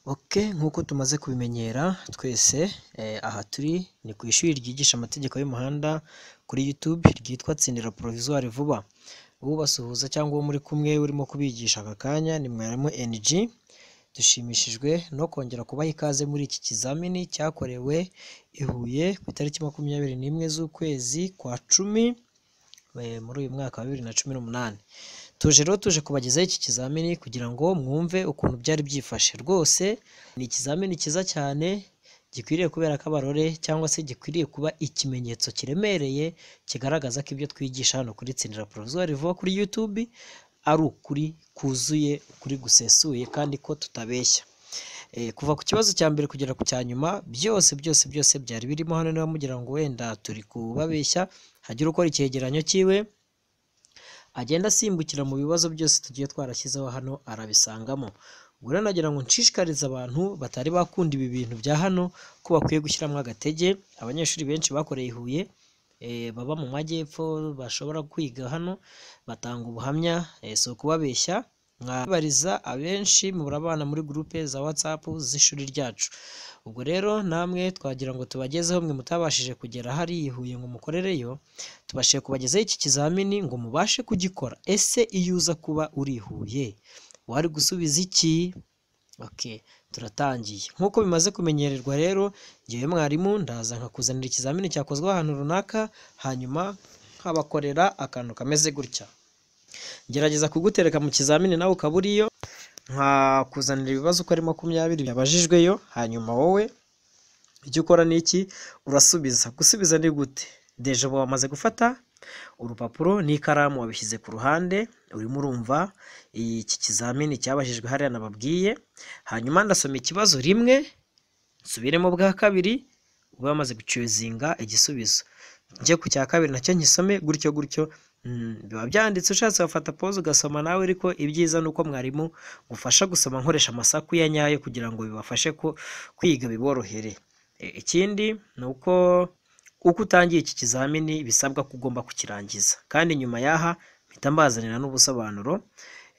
oke nk'uko tumaze kubimenyera twese aha turi ni ku ishuri ryigisha amategeko y'umuhanda kuri YouTube ryitwa Tsindira Provisoire vuba, ubasuhuza cyangwa uwo muri kumwe urimo kubigisha aka kanya ni mwarimu NG, dushimishijwe no kongera kubaha ikaze muri iki kizamini cyakorewe i Huye ku itariki makumyabiri n'imwe z'ukwezi kwa cumi muri uyu mwaka wa bibiri na cumi n'umunani. Tuje rero tuje kubagezaho iki kizamini kugira ngo mwumve ukuntu byari byifashe rwose ni ikizamini cyiza cyane gikwiriye kubera ko abarore cyangwa se gikwiriye kuba ikimenyetso kiremereye kigaragaza ko ibyo twigisha hano kuri Tsindira Provisoire vuba kuri YouTube ari ukuri kuzuye, ukuri gusesuye kandi ko tutabeshya. Eh, kuva ku kibazo cya mbere kugera ku cya nyuma byose byose byose byari birimo hano niba mugira ngo wenda turi kubabeshya hagire ukora icyegeranyo cyiwe agenda asimbukira mu bibazo byose tugiye twarashyizeho hano arabisangamo. Ubwo rero nagira ngo nshishikarize abantu batari bakunda ibi bintu bya hano ko bakwiye gushyiramo agatege, abanyeshuri benshi bakoreye i Huye eh, baba mu majyepfo bashobora kwiga hano batanga ubuhamya eh, si ukubabeshya mwabariza abenshi murabana muri gurupe za WhatsApp z'ishuri ryacu. Ubwo rero namwe twagira ngo tubagezeho mwe mutabashije kugera hari i Huye ngo mukorereyo, tubashije kubagezaho iki kizamini ngo mubashe kugikora. Ese iyo uza kuba uri i Huye wari gusubiza iki? Oke turatangiye. Nk'uko bimaze kumenyererwa rero njyewe mwarimu ndaza nkakuzanira ikizamini cyakozwe ahantu runaka hanyuma nkabakorera akantu kameze gutya. Ngerageza kugutereka mu kizamini nawe ukaba uriyo, nkakuzanira ibibazo uko ari makumyabiri byabajijweyo hanyuma wowe icyo ukora ni iki urasubiza. Gusubiza ni gute? Deja uba wamaze gufata urupapuro n'ikaramu wabishyize ku ruhande urimo urumva iki kizamini cyabajijwe hariya nababwiye, hanyuma ndasoma ikibazo rimwe nsubiremo bwa kabiri ube wamaze gucuzinga igisubizo. Njye ku cya kabiri nacyo nkisome gutyo gutyo biba byanditse ushatse wafata pause ugasoma nawe ariko ibyiza ni uko mwarimu ngufasha gusoma nkoresha amasaku ya nyayo kugira ngo bibafashe ko kwiga biborohere. Ikindi ni uko uko utangiye iki kizamini bisabwa ko ugomba kukirangiza kandi nyuma y'aha mpita mbazanira n'ubusobanuro,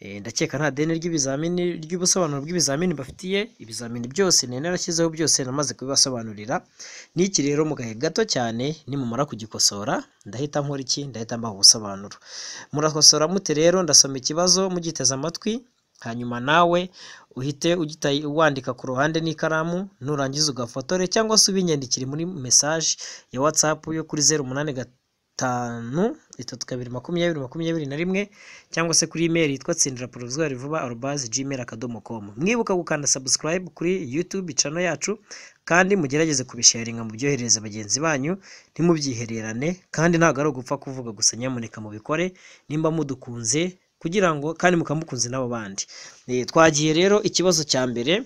eh, ndakeka nta deni ry'ibizamini ry'ubusobanuro bw'ibizamini mbafitiye, ibizamini byose nari narashyizeho byose namaze kubibasobanurira, n'iki rero mu gahe gato cyane nimumara kugikosora ndahita nkora iki? Ndahita mbaha ubusobanuro. Murakosora mute rero? Ndasoma ikibazo mugiteze amatwi hanyuma nawe uhite ugita wandika ku ruhande n'ikaramu nurangiza ugafotore cyangwa se ubinyandikire muri message ya WhatsApp yo kuri zeru umunani gatanu itatu kabiri makumyabiri makumyabiri na rimwe cyangwa se kuri email yitwa tsindira provisoire vuba arobase gmail akadomo com. Mwibuka gukanda subscribe kuri YouTube channel yacu kandi mugerageze kubisharinga mubyoherereza bagenzi banyu ntimubyihererane kandi ntabwo ari ugupfa kuvuga gusa nyamuneka mubikore nimba mudukunze kugira ngo kandi mukamukunze n'abo bandi. Eh, twagiye rero ikibazo cya mbere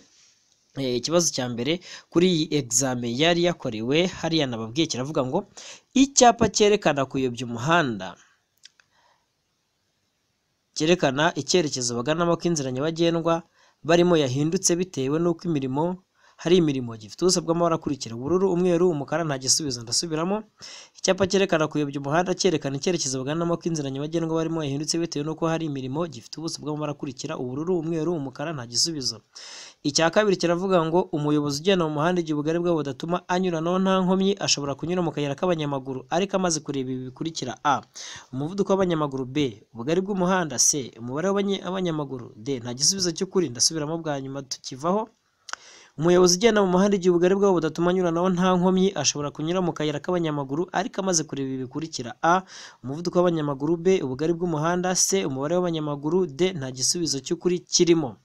eh, ikibazo cya mbere kuri iyi exame yari yakorewe hariya nababwiye kiravuga ngo icyapa cyerekana kuyobya umuhanda cyerekana icyerekezo baganamo ko inzira nyabagendwa barimo yahindutse bitewe n'uko imirimo hari imirimo gifite ubuso bw'amabara akurikira ubururu, umweru, umukara nta gisubizo ndasubiramo. Icyapa cyerekana kuyobya umuhanda cyerekana icyerekezo baganamo ko inzira nyabagendwa barimo yahindutse bitewe n'uko hari imirimo gifite ubuso bw'amabara akurikira ubururu, umweru, umukara nta gisubizo. Icya kabiri kiravuga ngo umuyobozi ugenda mu muhanda igihe ubugari bwawo budatuma anyuranaho nta nkomyi ashobora kunyura mu kayira k'abanyamaguru ariko amaze kureba ibi bikurikira a umuvuduko w'abanyamaguru b ubugari bw'umuhanda c umubare w'abanyamaguru d nta gisubizo cy'ukuri ndasubiramo bwa nyuma tukivaho umuyobozi ugenda mu muhanda igihe ubugari bwawo budatuma anyuranaho nta nkomyi ashobora kunyura mu kayira k'abanyamaguru ariko amaze kureba ibi bikurikira a umuvuduko w'abanyamaguru b ubugari bw'umuhanda c umubare w'abanyamaguru d nta gisubizo cy'ukuri kirimo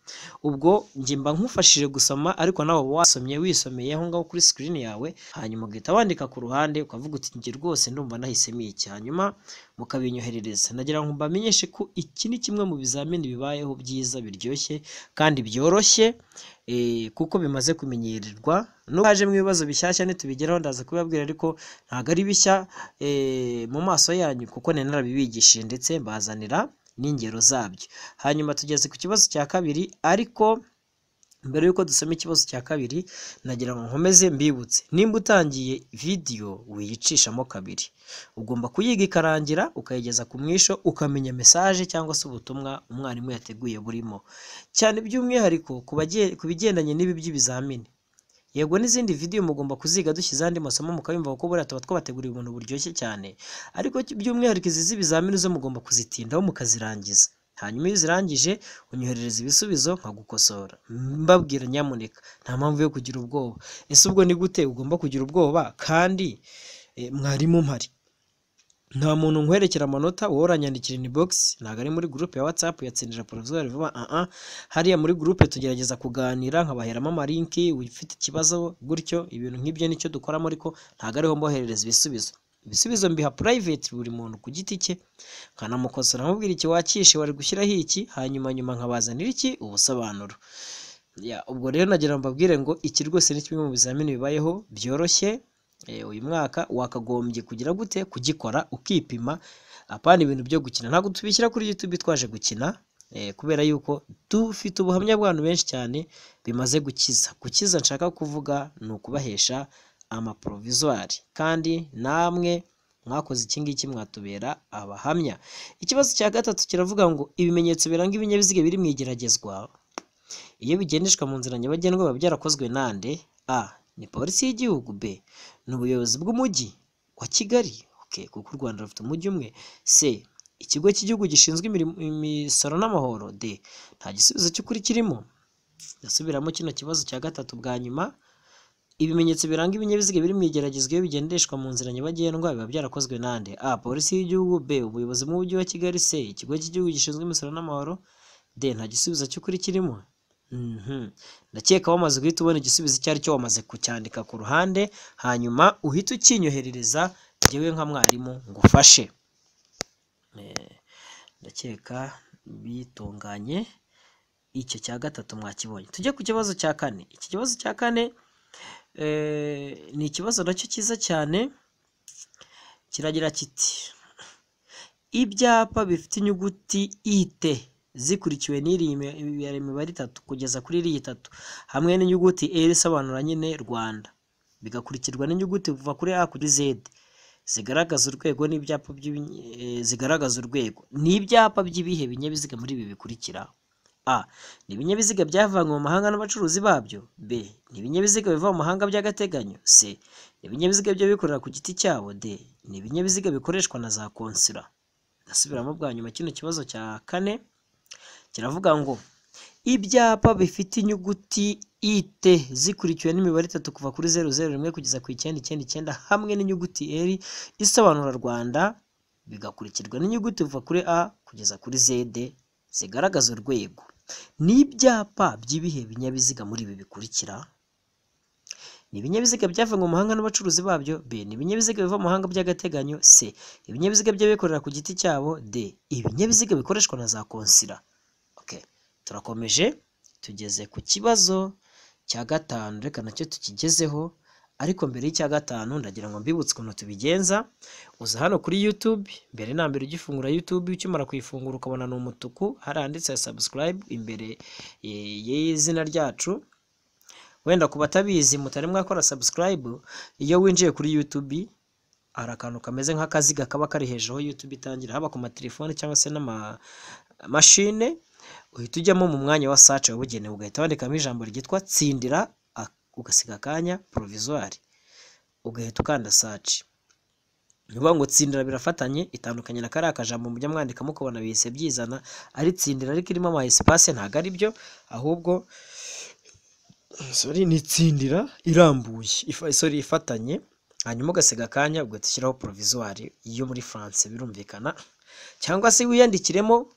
ubwo njye mba nkufashije gusoma ariko nawe uba wasomye wisomeye aho ngaho kuri sikirini yawe hanyuma ugahita wandika ku ruhande ukavuga uti njye rwose ndumva nahisemo iki hanyuma mukabinyoherereza nagira ngo mbamenyeshe ko iki ni kimwe mu bizamini bibayeho byiza biryoshye kandi byoroshye eh, kuko bimaze kumenyererwa n'abaje mu bibazo bishyashya ntitubigeraho ndaza kubibabwira ariko ntabwo ari bishya eh, mu maso yanyu kuko nari narabibigishije ndetse mbazanira n'ingero zabyo hanyuma tugeze ku kibazo cya kabiri ariko mbere y'uko dusoma ikibazo cya kabiri nagira ngo nkomeze mbibutse nimba utangiye vidiyo wiyicishamo kabiri ugomba kuyiga ikarangira ukayigeza ku mwisho ukamenya mesaje cyangwa se ubutumwa umwarimu yateguye burimo cyane by'umwihariko ku bagiye- ku bigendanye n'ibi by'ibizamini yego n'izindi vidiyo mugomba kuziga dushyize andi masomo mukayumva kuko buriya tuba twabateguriye ibintu buryoshye cyane ariko by'umwihariko izi z'ibizamini zo mugomba kuzitindaho mukazirangiza hanyuma iyo uzirangije unyoherereza ibisubizo nkagukosora mbabwira nyamuneka nta mpamvu yo kugira ubwoba ese ubwo ni gute ugomba kugira ubwoba kandi eh, mwarimu mpari nta muntu nkwerekera amanota wowe uranyandikira in box ntabwo ari muri groupe ya whatsapp yatsindira provisoire vuba ah ah hariya muri groupe tugerageza kuganira nkabaheramo amalinki ufite ikibazo gutyo ibintu nk'ibyo nicyo dukoramo ariko ntabwo ariho mboherereza ibisubizo ibisubizo mbiha private buri muntu ku giti cye nkanamukosora nkamubwira iki wakishe wari gushyiraho iki hanyuma nyuma nkabazanira iki ubusobanuro Ya, ubwo rero nagira ngo mbabwire ngo iki rwose ni kimwe mu bizamini bibayeho byoroshye Eh, uyu mwaka wakagombye kugira gute kugikora ukipima apana ibintu byo gukina ntabwo tubishyira kuri youtube twaje gukina eh, kubera yuko dufite ubuhamya bw'abantu benshi cyane bimaze gukiza gukiza nshaka kuvuga ni ukubahesha amaprovisoire kandi namwe mwakoze iki ngiki mwatubera abahamya ikibazo cya gatatu kiravuga ngo ibimenyetso biranga ibinyabiziga biri mu igeragezwa iyo bigendeshwa mu nzira nyabagendwa biba byarakozwe nande a ni polisi y'igihugu b ni ubuyobozi bw'umujyi wa kigali okay, kuko u rwanda rufite umujyi umwe c ikigo cy'igihugu gishinzwe imirimo- imisoro n'amahoro d nta gisubizo cy'ukuri kirimo ndasubiramo kino kibazo cya gatatu bwa nyuma ibimenyetso biranga ibinyabiziga biri mu igeragezwa iyo bigendeshwa mu nzira nyabagendwa biba byarakozwe nande a polisi y'igihugu b ubuyobozi bw'umujyi wa kigali c ikigo cy'igihugu gishinzwe imisoro n'amahoro d nta gisubizo cy'ukuri kirimo Mhm. ndakeka wamaze guhita ubona igisubizo icyo ari cyo wamaze kucyandika ku ruhande hanyuma uhite ukinyoherereza njyewe nka mwarimu ngufashe Eh, ndakeka bitunganye icyo cya gatatu mwakibonye tujye ku kibazo cya kane iki kibazo cya kane eh, ni ikibazo nacyo cyiza cyane kiragira kiti ibyapa bifite inyuguti ite zikurikiwe n'iriya imi- imibare imibare itatu kugeza kuri iriya itatu hamwe n'inyuguti r isobanura nyine rwanda bigakurikirwa n'inyuguti kuva kuri a kuri z zigaragaza urwego n'ibyapa by'ibi- eh, zigaragaza urwego ni ibyapa by'ibihe binyabiziga muri ibi bikurikira a ni ibinyabiziga byavanywe mu mahanga n'abacuruzi babyo b ni ibinyabiziga biva mu mahanga by'agateganyo c ni ibinyabiziga by'abikorera ku giti cyabo d ni ibinyabiziga bikoreshwa na za konsula ndasubiramo bwa nyuma kino kibazo cya kane kiravuga ngo ibyapa bifite inyuguti ite zikurikiwe n'imibare itatu kuva kuri zeru zeru rimwe kugeza ku icyenda icyenda icyenda hamwe n'inyuguti eri isobanura rwanda bigakurikirwa n'inyuguti kuva kuri a kugeza kuri zede zigaragaza urwego ni ibyapa by'ibihe binyabiziga muri ibi bikurikira ni ibinyabiziga byavanywe mu mahanga n'abacuruzi babyo b ni ibinyabiziga biva mu mahanga by'agateganyo c ibinyabiziga by'abikorera ku giti cyabo d ibinyabiziga bikoreshwa na za konsila okay. turakomeje tugeze ku kibazo cya gatanu reka nacyo tukigezeho ariko mbere y'icya gatanu ndagira ngo mbibutse ukuntu tubigenza uza hano kuri youtube mbere na mbere ugifungura youtube ukimara kuyifungura ukabona ni umutuku hari handitse subscribe imbere eh, y'izina ryacu wenda ku batabizi mutari mwakora subscribe iyo winjiye kuri youtube hari akantu kameze nk'akaziga kaba kari hejuru aho youtube itangira haba ku matelefone cyangwa se n'amamashine uhita ujyamo mu mwanya wa sace wabugenewe ugahita wandikamo ijambo ryitwa tsindira a- ugasiga akanya provisoire ugahita ukanda sace ni ukuvuga ngo tsindira birafatanye itandukanye na kariya kajambo mujya mwandikamo ukabona bihise byizana ari tsindira ariko irimo ama espace ntabwo ari byo ahubwo sorry, ni tsindira irambuye ifa- sorry, ifatanye hanyuma ugasiga akanya ugahita ushyiraho provisoire yo muri France birumvikana cyangwa se wiyandikiremo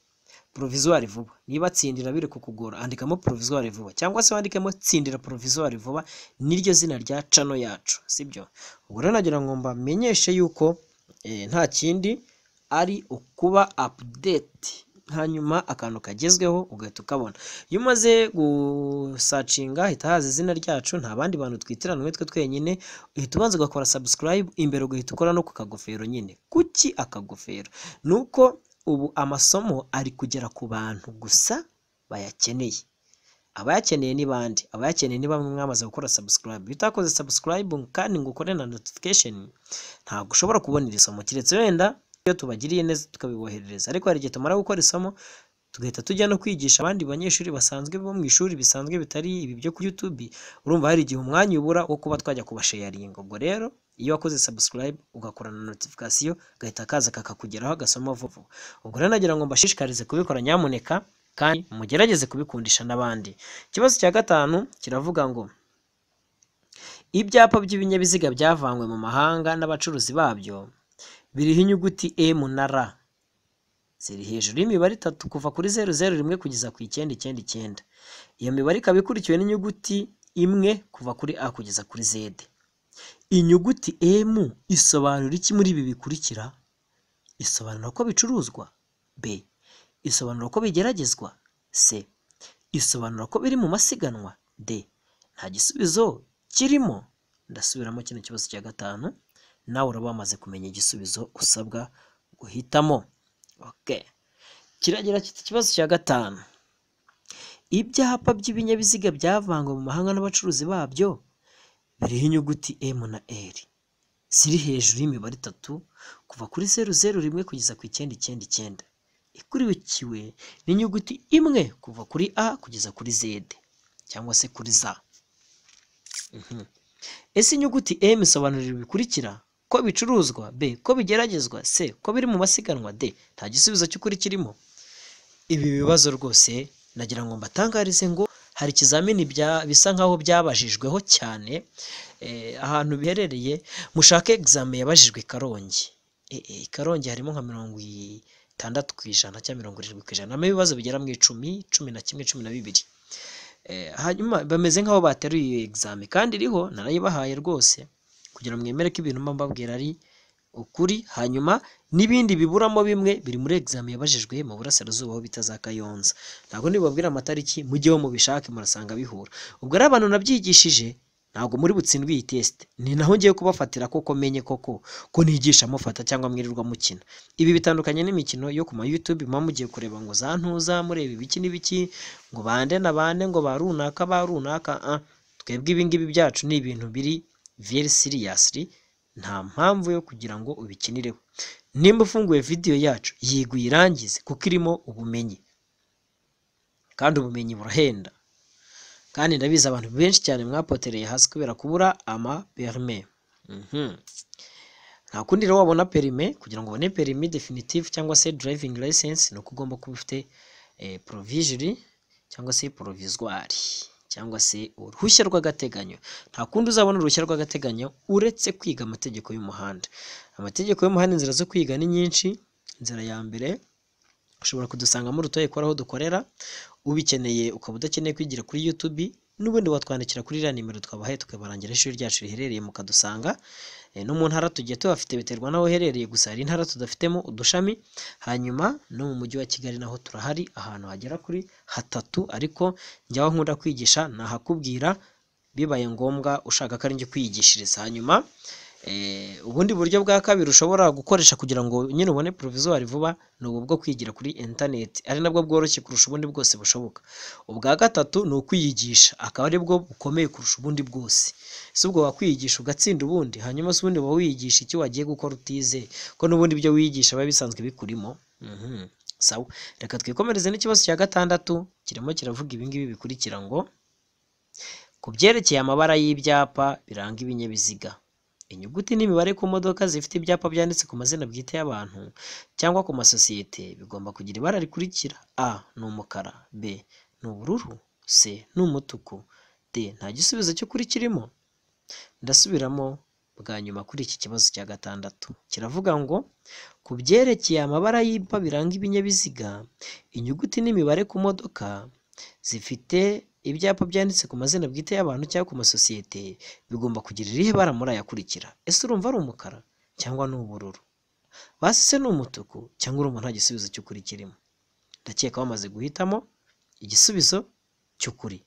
provisoire vuba niba tsindira biri kukugora andikamo provisoire vuba cyangwa se wandikemo tsindira provisoire vuba niryo zina rya cano yacu sibyo ubwo rero nagira ngo mbamenyeshe yuko eh, nta kindi ari ukuba update hanyuma akantu kagezweho ugahita ukabona iyo umaze gusacinga hita haza izina ryacu nta bandi bantu twitiranwe twe twenyine uhita ubanza ugakora subscribe imbere ugahita ukora no ku kagofero nyine kuki akagofero ni uko ubu amasomo ari kugera ku bantu gusa bayakeneye abayakeneye ni bande abayakeneye ni bamwe mwamaze gukora subscribe iyo utakoze subscribe kandi ngo ukore na notification ntabwo ushobora kubona iri somo keretse wenda iyo tubagiriye neza tukabiboherereza ariko hari igihe tumara gukora isomo tugahita tujya no kwigisha abandi banyeshuri basanzwe bo mu ishuri bisanzwe bitari ibi byo ku YouTube urumva hari igihe umwanya ubura wo kuba twajya kubashayaringa ubwo rero iyo wakoze subscribe ugakora na notification gahita kaza kakakugeraho agasoma vuba ubwo rero nagira ngo mbashishikarize kubikora nyamuneka kandi mugerageze kubikundisha n'abandi ikibazo cya gatanu kiravuga ngo ibyapa by'ibinyabiziga byavanywe mu mahanga n'abacuruzi babyo biriho inyuguti M na R ziri hejuru y'imibare itatu kuva kuri zeru zeru rimwe kugeza ku icyenda icyenda icyenda iyo mibare ikaba ikurikiwe n'inyuguti imwe kuva kuri a kugeza kuri z inyuguti m isobanura iki muri ibi bikurikira isobanura ko bicuruzwa b isobanura ko bigeragezwa c isobanura ko biri mu masiganwa d nta gisubizo kirimo ndasubiramo kino kibazo cya gatanu nawe uraba wamaze kumenya igisubizo usabwa guhitamo Okay. Kiragira kiti ikibazo cya gatanu. Ibyapa by'ibinyabiziga byavangwa mu mahanga n'abacuruzi babyo biriho inyuguti M na R ziri hejuru y'imibare itatu kuva kuri zeru zeru rimwe kugeza ku icyenda icyenda icyenda ikurikiwe n'inyuguti imwe kuva kuri A kugeza kuri Z cyangwa se kuri Z. Mhm. Ese inyuguti M isobanura ibi bikurikira ko bicuruzwa b ko bigeragezwa c ko biri mu masiganwa d nta gisubizo cy'ukuri kirimo ibi bibazo rwose nagira ngo mbatangarize ngo hari ikizamini bya- bisa nk'aho byabajijweho cyane eh, ahantu biherereye mushake exame yabajijwe i karongi Eh, eh, i karongi harimo nka mirongo itandatu ku ijana cyangwa mirongo irindwi ku ijana harimo ibibazo bigera mu icumi cumi na kimwe cumi na bibiri Eh, hanyuma bameze nk'aho bateruye iyo exame kandi iriho narayibahaye rwose kugira ngo mwemere ko ibintu mba mbabwira ari ukuri hanyuma n'ibindi biburamo bimwe biri muri examen yabajijwe mu burasirazuba aho bita za Kayonza ntabwo nibabwira amatariki mujyeho mubishake murasanga bihura ubwo ari abantu nabyigishije ntabwo muri butsindwe iyi test ni naho ngiye kubafatira koko menye koko ko nigisha mufata cyangwa mwirirwa mukina ibi bitandukanye n'imikino yo ku ma YouTube muba mugiye kureba ngo za ntuza mureba ibiki n'ibiki ngo bande na bande ngo ba runaka ba runaka ah, twebwe ibi ngibi byacu ni ibintu biri very seriously nta mpamvu yo kugira ngo ubikinireho nimba ufunguye video yacu yigwa uyirangize kuko irimo ubumenyi kandi ubumenyi burahenda kandi ndabizi abantu benshi cyane mwapotereye hasi kubera kubura ama perime Mhm. nta kundi rero wabona perime kugira ngo ubone perimi definitive cyangwa se driving license ni uko ugomba kuba ufite eh, provisory cyangwa se provisoire cyangwa se uruhushya rw'agateganyo nta kundi uzabona uruhushya rw'agateganyo uretse kwiga amategeko y'umuhanda amategeko y'umuhanda inzira zo kwiga ni nyinshi inzira ya mbere ushobora kudusangamo urutoya ko ari aho dukorera ubikeneye ukaba udakeneye kwigira kuri YouTube n'ubundi watwandikira kuri iriya nimero twabahaye tukabarangira ishuri ryacu riherereye mukadusanga Eh, no mu ntara tugiye tuhafite biterwa n'aho uherereye gusa hari intara tudafitemo udushami hanyuma no mu mujyi wa Kigali naho turahari ahantu hagera kuri hatatu ariko njyaho nkunda kwigisha nahakubwira bibaye ngombwa ushaka ko ari njye kwiyigishiriza hanyuma eh, ubundi buryo bwa kabiri ushobora gukoresha kugira ngo nyine ubone provisoire vuba ni ubu bwo kwigira kuri internet ari nabwo bworoshye kurusha ubundi bwose bushoboka ubwa gatatu ni ukwiyigisha akaba ari bwo bukomeye kurusha ubundi bwose si ubwo wakwiyigisha ugatsinda ubundi hanyuma si ubundi uba wiyigisha icyo wagiye gukora utize ko n'ubundi ibyo wiyigisha biba bisanzwe bikurimo Mhm. sawa reka twikomereze n'ikibazo cya gatandatu kirimo kiravuga ibingibi bikurikira ngo ku byerekeye amabara y'ibyapa biranga ibinyabiziga inyuguti n'imibare ku modoka zifite ibyapa byanditse ku mazina bwite y'abantu cyangwa ku masosiyete bigomba kugira ibara rikurikira a ni umukara b ni ubururu c ni umutuku d nta gisubizo cyo kuri kirimo ndasubiramo bwa nyuma kuri iki kibazo cya gatandatu kiravuga ngo ku byerekeye amabara y'ibyapa biranga ibinyabiziga inyuguti n'imibare ku modoka zifite ibyapa byanditse ku mazina bwite y'abantu cyangwa ku masosiyete bigomba kugira irihe bara muri aya akurikira ese urumva ari umukara cyangwa ni ubururu basi se ni umutuku cyangwa urumva nta gisubizo cy'ukuri kirimo ndakeka bamaze guhitamo igisubizo cy'ukuri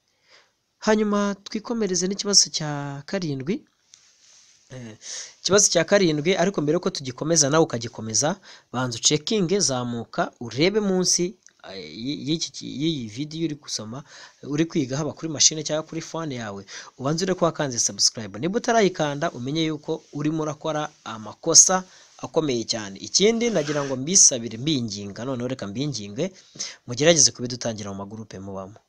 hanyuma twikomereze n'ikibazo cya karindwi Eh, ikibazo cya karindwi ariko mbere yuko tugikomeza nawe ukagikomeza banza ucekinge zamuka urebe munsi eh, y- y'iki- y'iyi vidiyo uri gusoma uri kwiga haba kuri mashine cyangwa kuri fone yawe ubanze ure ko wakanze subscribe niba utarayikanda umenye yuko urimo urakora amakosa akomeye cyane ikindi nagira ngo mbisabire mbinginga noneho reka mbinginge mugerageze kubidutangira mu magurupe mubamo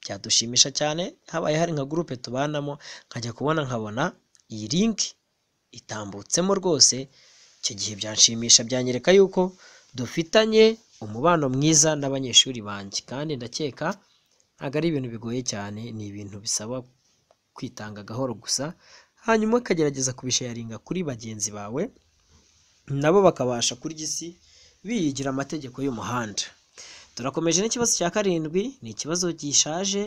byadushimisha cyane habaye hari nka gurupe tubanamo nkajya kubona nkabona iyi linki itambutsemo rwose icyo gihe byanshimisha byanyereka yuko dufitanye umubano mwiza n'abanyeshuri banjye kandi ndakeka ntabwo ari ibintu bigoye cyane ni ibintu bisaba kwitanga gahoro gusa hanyuma ukagerageza kubisharinga kuri bagenzi bawe nabo bakabasha kurya isi biyigira amategeko y'umuhanda turakomeje n'ikibazo cya karindwi ni ikibazo gishaje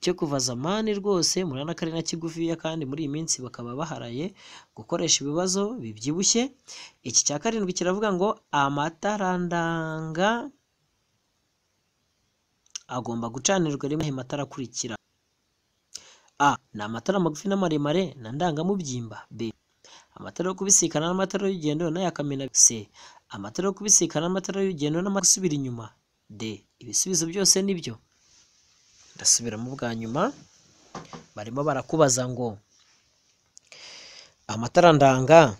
cyo kuva zamani rwose murabona ko ari na kigufiya kandi muri iyi minsi bakaba baharaye gukoresha ibibazo bibyibushye iki cya karindwi kiravuga ngo amatarandanga agomba gucanirwa rimwe aya matara akurikira a ni amatara magufi n'amaremare na ndangamubyimba b amatara yo kubisikana n'amatara y'urugendo n'ayakamena c amatara yo kubisikana n'amatara y'urugendo n'amasubira inyuma d ibisubizo byose ni byo ndasubiramo bwa nyuma barimo barakubaza ngo amatara ndanga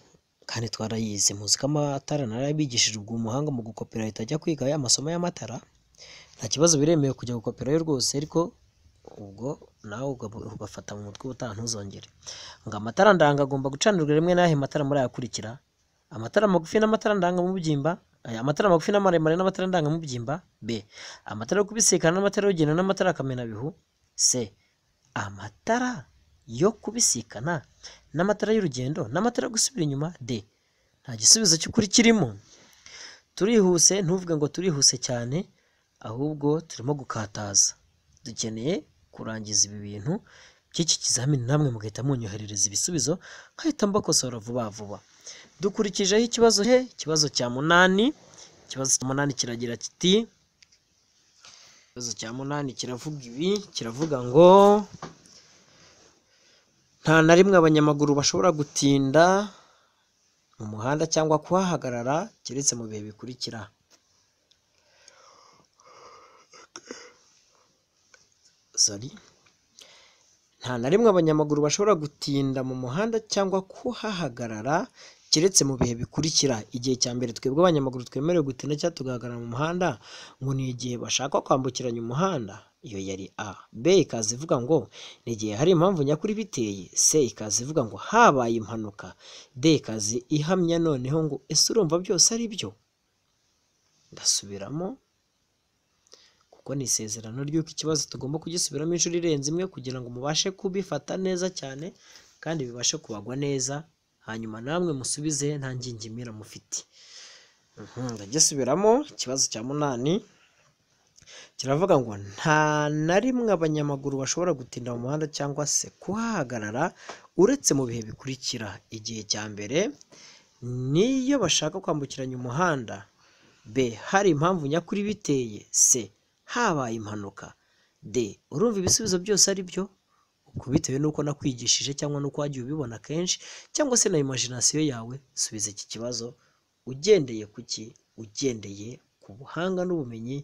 kandi twarayize muzi ko amatara narabigishije ubwo umuhanga mu gukopera ahita ajya kwiga ya masomo y'amatara nta kibazo biremewe kujya gukoperayo rwose ariko ubwo nawe uga- ugafata mu mutwe ubutaha ntuzongere ngo amatara ndanga agomba gucanirwa rimwe n'ahe matara muri ayakurikira amatara magufi n'amatara ndangamubyimba aya amatara magufi n'amaremare n'amatara ndangamubyimba b amatara yo kubisikana n'amatara y'urugendo n'amatara akamenabihu c amatara yo kubisikana n'amatara y'urugendo n'amatara yo gusubira inyuma d nta gisubizo cy'ukuri kirimo turihuse ntuvuge ngo turihuse cyane ahubwo turimo gukataza dukeneye kurangiza ibi bintu by'iki kizamini namwe mugahita munyoherereza ibisubizo nkahita mbakosora vuba vuba dukurikijeho ikibazo he ikibazo cya munani ikibazo cya munani kiragira kiti ikibazo cya munani kiravuga ibi kiravuga ngo nta na rimwe abanyamaguru bashobora gutinda mu muhanda cyangwa kuhahagarara keretse mu bihe bikurikira sorry nta na rimwe abanyamaguru bashobora gutinda mu muhanda cyangwa kuhahagarara keretse mu bihe bikurikira igihe cya mbere twebwe abanyamaguru twemerewe gutinda cyangwa tugahagarara mu muhanda ngo ni igihe bashaka kwambukiranya umuhanda iyo yari a b ikaza ivuga ngo ni igihe hari impamvu nyakuri biteye c ikaza ivuga ngo habaye impanuka d ikaza ihamya noneho ngo ese urumva byose ari byo ndasubiramo kuko ni isezerano ry'uko ikibazo tugomba kugisubiramo inshuro irenze imwe kugira ngo mubashe kubifata neza cyane kandi bibashe kubagwa neza hanyuma namwe musubize nta ngingimira mufite Mhm, ndagisubiramo ikibazo cya munani kiravuga ngo nta na rimwe abanyamaguru bashobora gutinda mu muhanda cyangwa se kuhahagarara uretse mu bihe bikurikira igihe cya mbere niyo bashaka kwambukiranya umuhanda b hari impamvu nyakuri biteye c habaye impanuka d urumva ibisubizo byose ari byo ubwo bitewe n'uko nakwigishije cyangwa n'uko wagiye ubibona kenshi cyangwa se na imagination yawe subiza iki kibazo ugendeye ku ki ugendeye ku buhanga n'ubumenyi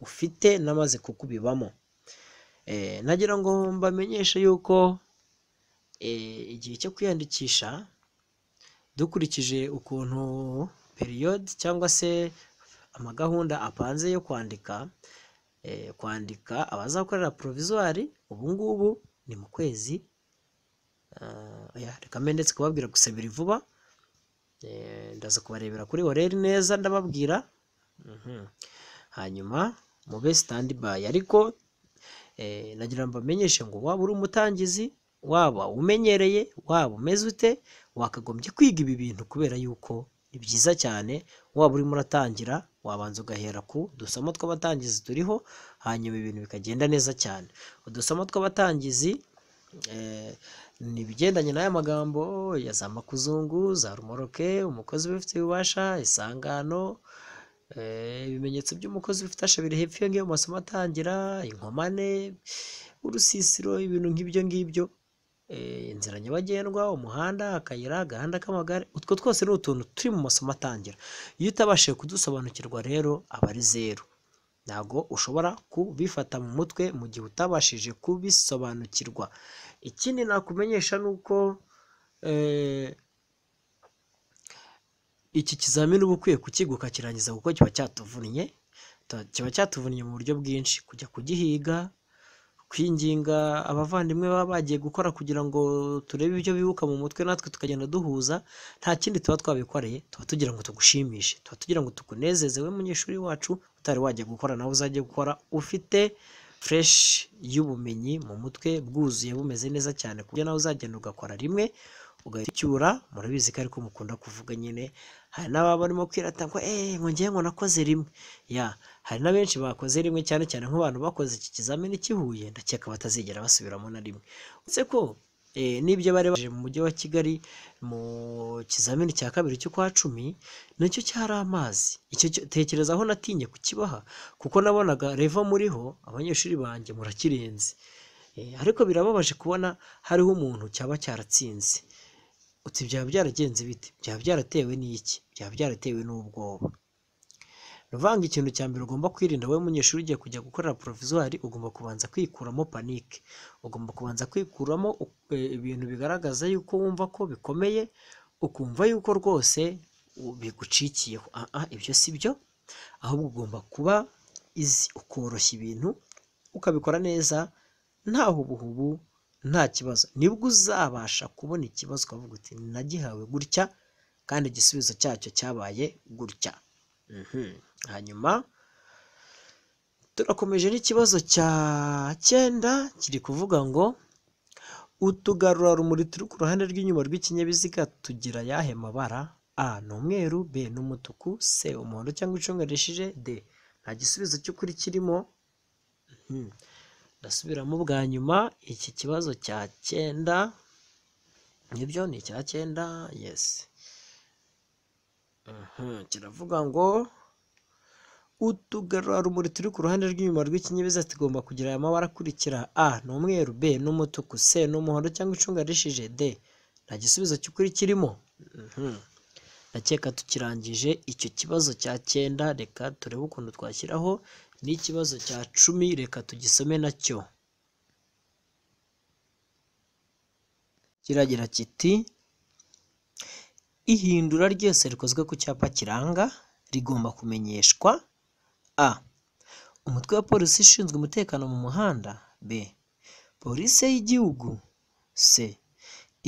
ufite n'amaze kukubibamo Eh, nagira ngo mbamenyeshe yuko eh, igihe cyo kwiyandikisha dukurikije ukuntu periyode cyangwa se amagahunda apanze yo kwandika eh, kwandika abazakorera porovizuwari ubu ngubu ni mu kwezi ah, oya, reka mbe ndetse kubabwira gusa biri vuba Eh, ndaza kubarebera kuri oreri neza ndababwira Mhm. hanyuma mube standby ariko eh, nagira ngo mbamenyeshe ngo waba uri umutangizi waba umenyereye waba umeze ute wakagombye kwiga ibi bintu kubera yuko ni byiza cyane waba urimo uratangira wabanza ugahera ku dusamo tw'abatangizi turiho hanyuma ibintu bikagenda neza cyane udusamo tw'abatangizi eh, ni ibigendanye n'aya magambo ya za makuzungu za rumoroke umukozi ubifitiye ububasha isangano eh, ibimenyetso by'umukozi bifite ashabiri hepfo iyo ngiyo mu masomo atangira inkomane urusisiro ibintu nk'ibyo ngibyo eh, inzira nyabagendwa umuhanda akayira agahanda k'amagare utwo twose ni utuntu turi mu masomo atangira iyo utabashije kudusobanukirwa rero aba ari zeru ntabwo ushobora kubifata mu mutwe mu gihe utabashije kubisobanukirwa ikindi nakumenyesha ni uko eh, iki kizamini uba ukwiye kukiga ukakirangiza kuko kiba cyatuvunnye Ta- kiba cyatuvunnye mu buryo bwinshi kujya kugihiga kwinginga abavandimwe baba bagiye gukora kugira ngo turebe ibyo bibuka mu mutwe natwe tukagenda duhuza nta kindi tuba twabikoreye tuba tugira ngo tugushimishe tuba tugira ngo tukunezeze we munyeshuri wacu utari wajya gukora nawe uzajya gukora ufite fureshi y'ubumenyi mu mutwe bwuzuye bumeze neza cyane ku buryo nawe uzagenda ugakora rimwe ugahita ucyura murabizi ko ariko mukunda kuvuga nyine hari n'ababa barimo kwirata ngo eee ngo ngewe ngo nakoze rimwe ya hari na benshi bakoze rimwe cyane cyane nk'abantu bakoze iki kizamini kihuye ndakeka batazigera basubiramo na rimwe uretse ko eh, n'ibyo bari baje mu mujyi wa kigali mu kizamini cya kabiri cy'ukwa cumi nacyo cyari amazi icyo cyo- tekereza aho natinye kukibaha kuko nabonaga reva muriho abanyeshuri banjye murakirenze Eh, ariko birababaje kubona hariho umuntu cyaba cyaratsinze uti byaba byaragenze bite byaba byaratewe n'iki byaba byaratewe n'ubwoba ni ukuvuga ngo ikintu cya mbere ugomba kwirinda wowe munyeshuri ugiye kujya gukorera porovizwari ugomba kubanza kwikuramo panike ugomba kubanza kwikuramo eh, ibintu bigaragaza yuko wumva ko bikomeye ukumva yuko rwose u- bigucikiyeho ah ah ibyo si byo ahubwo ugomba kuba izi ukoroshya ibintu ukabikora neza nta hubuhubu nta kibazo nibwo uzabasha kubona ikibazo ukavuga uti nagihawe gutya kandi igisubizo cyacyo cyabaye gutya Mhm. hanyuma turakomeje n'ikibazo cya cyenda kiri kuvuga ngo utugarurarumuri turi ku ruhande rw'inyuma rw'ikinyabiziga tugira ayahe mabara a ni umweru b ni umutuku c umuhondo cyangwa icunga rishije d nta gisubizo cy'ukuri kirimo Mhm. ndasubiramo bwa nyuma iki kibazo cya cyenda nibyo ni icya cyenda yesi Mhm, kiravuga ngo utugarurarumuri turi ku ruhande rw'inyuma rw'ikinyabiziga tugomba kugira aya mabara akurikira a ni umweru b ni umutuku c ni umuhondo cyangwa icunga rishije d nta gisubizo cy'ukuri kirimo Mhm. ndakeka tukirangije icyo kibazo cya cyenda reka turebe ukuntu twashyiraho n'ikibazo cya cumi reka tugisome nacyo kiragira kiti ihindura ryose rikozwe ku cyapa kiranga rigomba kumenyeshwa a umutwe wa polisi ishinzwe umutekano mu muhanda b polisi y'igihugu c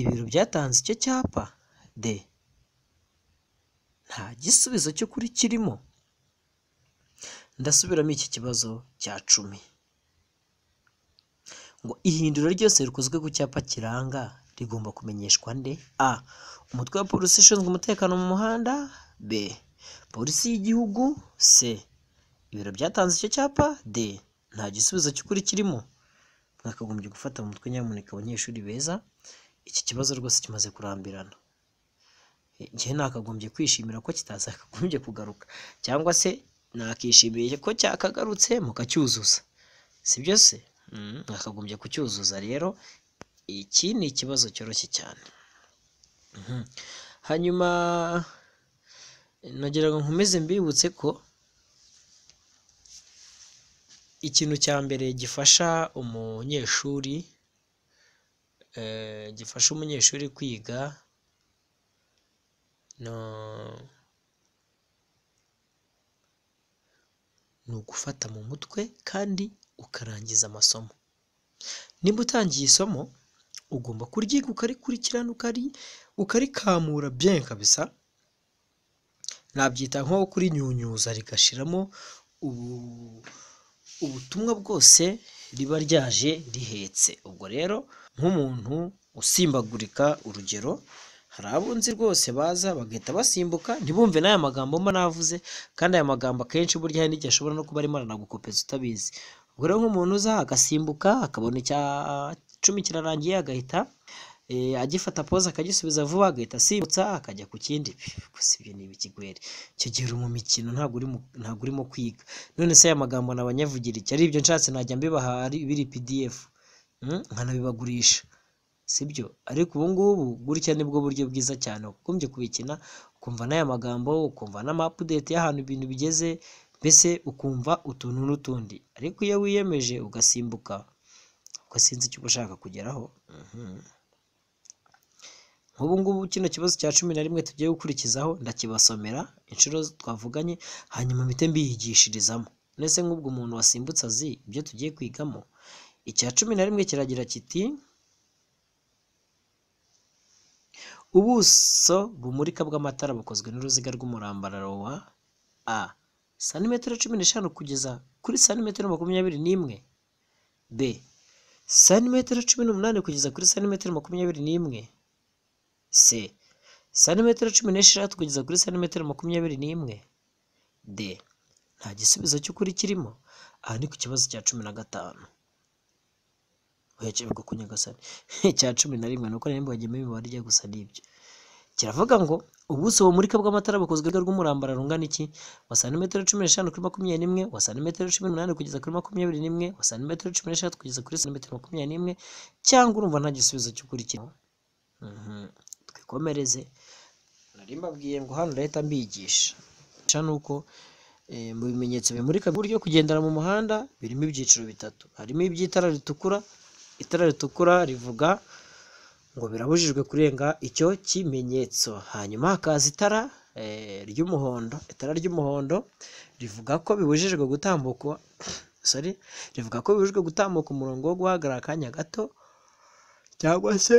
ibiro byatanze icyo cyapa d nta gisubizo cy'ukuri kirimo ndasubiramo iki kibazo cya cumi ngo ihindura ryose rikozwe ku cyapa kiranga rigomba kumenyeshwa nde a umutwe wa polisi ushinzwe umutekano mu muhanda b polisi y'igihugu c ibiro byatanze icyo cyapa d nta gisubizo cy'ukuri kirimo mwakagombye gufata mu mutwe nyamuneka abanyeshuri beza iki kibazo rwose kimaze kurambirana igihe nakagombye kwishimira ko kitazakagombye kugaruka cyangwa se nakishimiye ko cyakagarutse mukacyuzuza sibyo se Mm, mwakagombye kucyuzuza rero iki ni ikibazo cyoroshye cyane Mhm. hanyuma nagira ngo nkomeze mbibutse ko ikintu cya mbere gifasha umunyeshuri eh, gifasha umunyeshuri kwiga no- ni ugufata mu mutwe kandi ukarangiza amasomo niba utangiye isomo ugomba kuryiga ukarikurikirana ukari ukarikamura bien kabisa nabyita nko kurinyunyuza rigashiramo ubu ubutumwa bwose riba ryaje rihetse ubwo rero nk'umuntu usimbagurika urugero hari abunzi rwose baza bagahita basimbuka ntibumve n'aya magambo mba navuze kandi aya magambo akenshi burya hari n'igihe ashobora no kuba arimo aranagukopeza utabizi ubwo rero nk'umuntu uza agasimbuka akabona icya cumi kirarangiye agahita eh, agifata pose akagisubiza vuba agahita asimbutsa akajya ku kindi gusa ibyo ni ibikigweri icyo gihe uri mu mikino ntabwo uri mu- ntabwo urimo kwiga none se aya magambo nabanyavugiri iki ari ibyo nshatse najya mbibaha ari- biri pdf Mm, nkanabibagurisha sibyo ariko ubu ngubu gutya nibwo buryo bwiza cyane ugombye kubikina ukumva n'aya magambo ukumva n'amapudeti y'ahantu ibintu bigeze mbese ukumva utuntu n'utundi ariko iyo wiyemeje ugasimbuka ugasinza icyo uba ushaka kugeraho mhm. nk'ubu ngubu kino kibazo cya cumi na rimwe tugiye gukurikizaho ndakibasomera inshuro twavuganye hanyuma mpite mbiyigishirizamo ndetse nk'ubwo umuntu wasimbutse azi ibyo tugiye kwigamo icya cumi na rimwe kiragira kiti ubuso bumurika bw'amatara bukozwe n'uruziga rw'umurambararo wa a santimetero cumi n'eshanu kugeza kuri santimetero makumyabiri n'imwe b santimetero cumi n'umunani kugeza kuri santimetero makumyabiri n'imwe c santimetero cumi n'esheshatu kugeza kuri santimetero makumyabiri n'imwe d nta gisubizo cy'ukuri kirimo aha ni ku kibazo cya cumi na gatanu uherekejwe ku nyagasani cya cumi na rimwe nuko nimba wagiyemo imibare ijya gusa n'ibyo kiravuga ngo ubuso bumurika bw'amatara bukozwe n'uruziga rw'umurambararo rungana iki wa santimetero cumi n'eshanu kuri makumyabiri n'imwe wa santimetero cumi n'umunani kugeza kuri makumyabiri n'imwe wa santimetero cumi n'eshatu kugeza kuri santimetero makumyabiri n'imwe cyangwa urumva nta gisubizo cy'ukuri kirimo Mhm. twikomereze nari mbabwiye ngo hano leta mbigisha Mbigisha ni uko eh, mu bimenyetso bimurika uburyo kugendera mu muhanda birimo ibyiciro bitatu harimo iby'itara ritukura itara ritukura rivuga ngo birabujijwe kurenga icyo kimenyetso hanyuma hakaza itara eh, ry'umuhondo itara ry'umuhondo rivuga ko bibujijwe gutambuka sorry rivuga ko bibujijwe gutambuka umurongo wo guhagarara akanya gato cyangwa se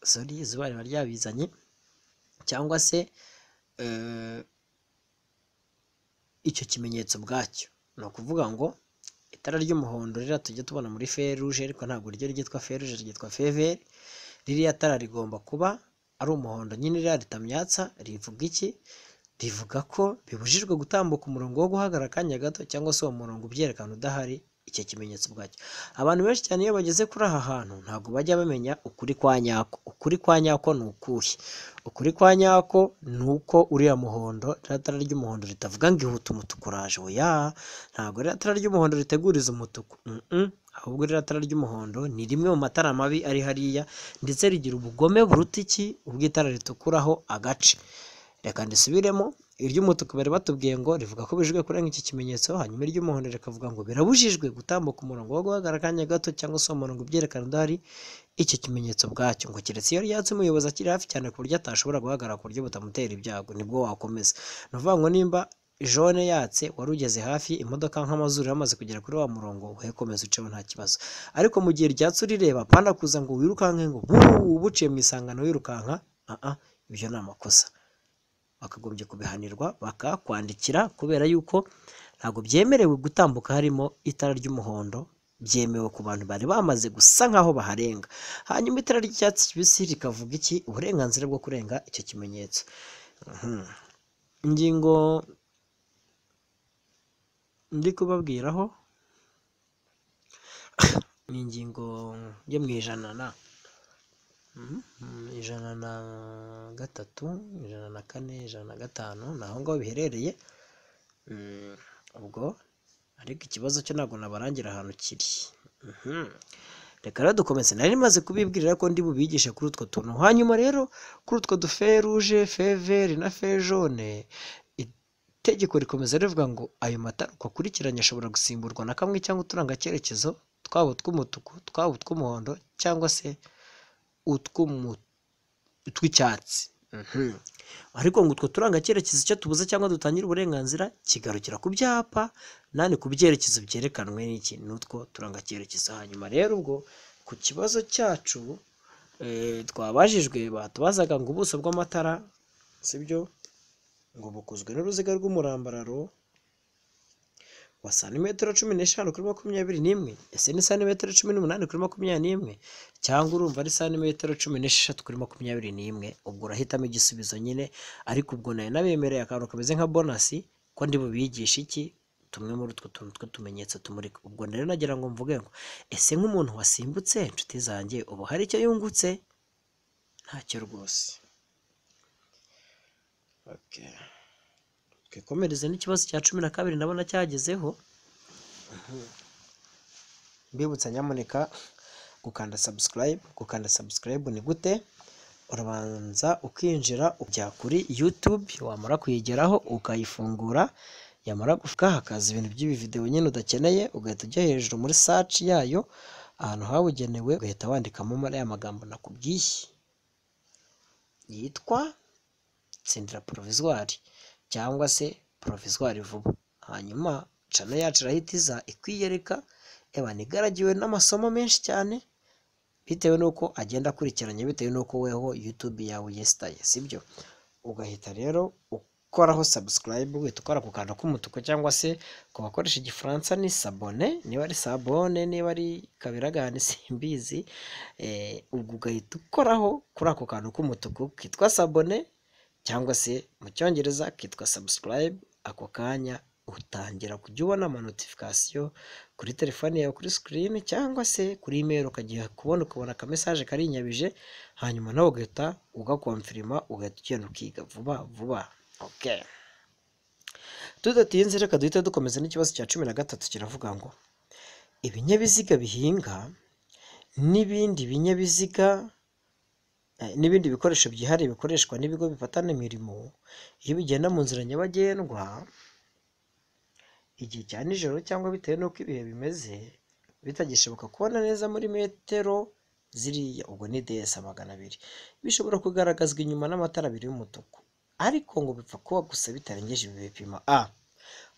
sorry izuba riba ryabizanye cyangwa se eh, icyo kimenyetso ubwacyo ni ukuvuga ngo itara ry'umuhondo ririya tujya tubona muri feruje ariko ntabwo ryo ryitwa feruje ryitwa feveri ririya tara rigomba kuba ari umuhondo nyine ririya ritamyatsa rivuga iki rivuga ko bibujijwe gutambuka umurongo wo guhagarara akanya gato cyangwa se uwo murongo ubyerekana udahari icyo kimenyetso ubwacyo abantu benshi cyane iyo bageze kuri aha hantu ntabwo bajya bamenya ukuri kwa nyako ukuri kwa nyako ni ukuhe ukuri kwa nyako ni uko uriya muhondo ririya tara ry'umuhondo ritavuga ngo ihute umutuku uraje oya ntabwo ririya tara ry'umuhondo riteguriza umutuku Mm-mm. ahubwo ririya tara ry'umuhondo ni rimwe mu matara mabi ari hariya ndetse rigira ubugome buruta iki ubw'itara ritukuraho agace reka ndisubiremo iry'umutuku bari batubwiye ngo rivuga ko bijwe kurenga iki kimenyetso hanyuma iry'umuhondo rikavuga ngo birabujijwe gutambuka umurongo wo guhagarara akanya gato cyangwa se uwo murongo ubyerekana udahari icyo kimenyetso ubwacyo ngo keretse iyo ryatse umuyobozi akiri hafi cyane ku buryo atashobora guhagarara ku buryo butamutera ibyago nibwo wakomeza ni ukuvuga ngo nimba jone yatse wari ugeze hafi imodoka nk'amazuru yamaze kugera kuri wa murongo we komeza uceho nta kibazo ariko mu gihe ryatse urireba panda kuza ngo wirukanke ngo buu buciye mu isangano wirukanka ah ah ibyo ni amakosa bakagombye kubihanirwa bakakwandikira kubera yuko ntabwo byemerewe gutambuka harimo itara ry'umuhondo byemewe ku bantu bari bamaze gusa nk'aho baharenga hanyuma itara ry'icyatsi kibisi rikavuga iki uburenganzira bwo kurenga icyo kimenyetso Mhm. ingingo ndi kubabwiraho ni ingingo yo mu ijana na Mhm. ijana na gatatu ijana na kane ijana na gatanu ni aho ngaho biherereye Mm, ubwo ariko ikibazo cyo ntabwo nabarangira ahantu kiri Mhm. reka rero dukomeze nari maze kubibwirira ko ndi bubigishe kuri utwo tuntu hanyuma rero kuri utwo duferuje feveri na fejone itegeko rikomeza rivuga ngo ayo matara uko akurikiranye ashobora gusimburwa na kamwe cyangwa uturanga cyerekezo twaba utw'umutuku twaba utw'umuhondo cyangwa se utw'umu- utw'icyatsi Mhm. ariko ngo utwo turanga cyerekezo icyo tubuze cyangwa dutangira uburenganzira kigarukira ku byapa nani ku byerekezo byerekanwe n'iki n'utwo turanga cyerekezo hanyuma rero ubwo ku kibazo cyacu eh, twabajijwe batubazaga ngo ubuso bw'amatara sibyo ngo bukozwe n'uruziga rw'umurambararo wa santimetero cumi n'eshanu kuri makumyabiri n'imwe ese ni santimetero cumi n'umunani kuri makumyabiri n'imwe cyangwa urumva ari santimetero cumi n'esheshatu kuri makumyabiri n'imwe ubwo urahitamo igisubizo nyine ariko ubwo nari nabemereye akantu kameze nka bonasi ko ndi bubigisha iki tumwe muri utwo tuntu tw'utumenyetso tumurika ubwo rero nagira ngo mvuge ngo ese nk'umuntu wasimbutse inshuti zanjye ubu hari icyo yungutse ntacyo rwose Okay. twikomereze n'ikibazo cya cumi na kabiri ndabona cyagezeho mbibutsa nyamuneka gukanda subscribe gukanda subscribe ni gute urabanza ukinjira ukajya kuri YouTube wamara kuyigeraho ukayifungura yamara gufuka hakaza ibintu by'ibividewo nyine udakeneye ugahita ujya hejuru muri search yayo ahantu habugenewe ugahita wandikamo muri ya magambo nakubwiye yitwa tsindira provisoire cyangwa se provisoire vuba hanyuma channel yacu irahita iza ikwiyereka eba nigaragiwe n'amasomo menshi cyane bitewe n'uko agenda akurikiranye bitewe n'uko weho YouTube yawe yesitaye sibyo ugahita rero ukoraho subscribe uhita ukora ku kantu k'umutuku cyangwa se ku bakoresha igifaransa ni sabone niba ari sabone niba ari kabiragane simbizi eh, ubwo ugahita ukoraho kuri ako kantu k'umutuku kitwa sabone cyangwa se mu cyongereza kitwa subscribe ako kanya utangira kujya ubona ama notification kuri telefone yawe kuri screen cyangwa se kuri email ukagiye kubona ukabona aka message kari inyabije hanyuma nawe ugahita ugakonfirima ugahita ugenda ukiga vuba vuba okay tudatinze reka duhite dukomeza n'ikibazo cya cumi na gatatu kiravuga ngo ibinyabiziga bihinga n'ibindi binyabiziga eh, n'ibindi bikoresho byihariye bikoreshwa n'ibigo bifatana imirimo iyo bigenda mu nzira nyabagendwa igihe cya nijoro cyangwa bitewe n'uko ibihe bimeze bitagishoboka kubona neza muri metero ziriya ubwo ni DS magana abiri bishobora kugaragazwa inyuma n'amatara abiri y'umutuku ariko ngo bipfa kuba gusa bitarengeje ibi bipimo a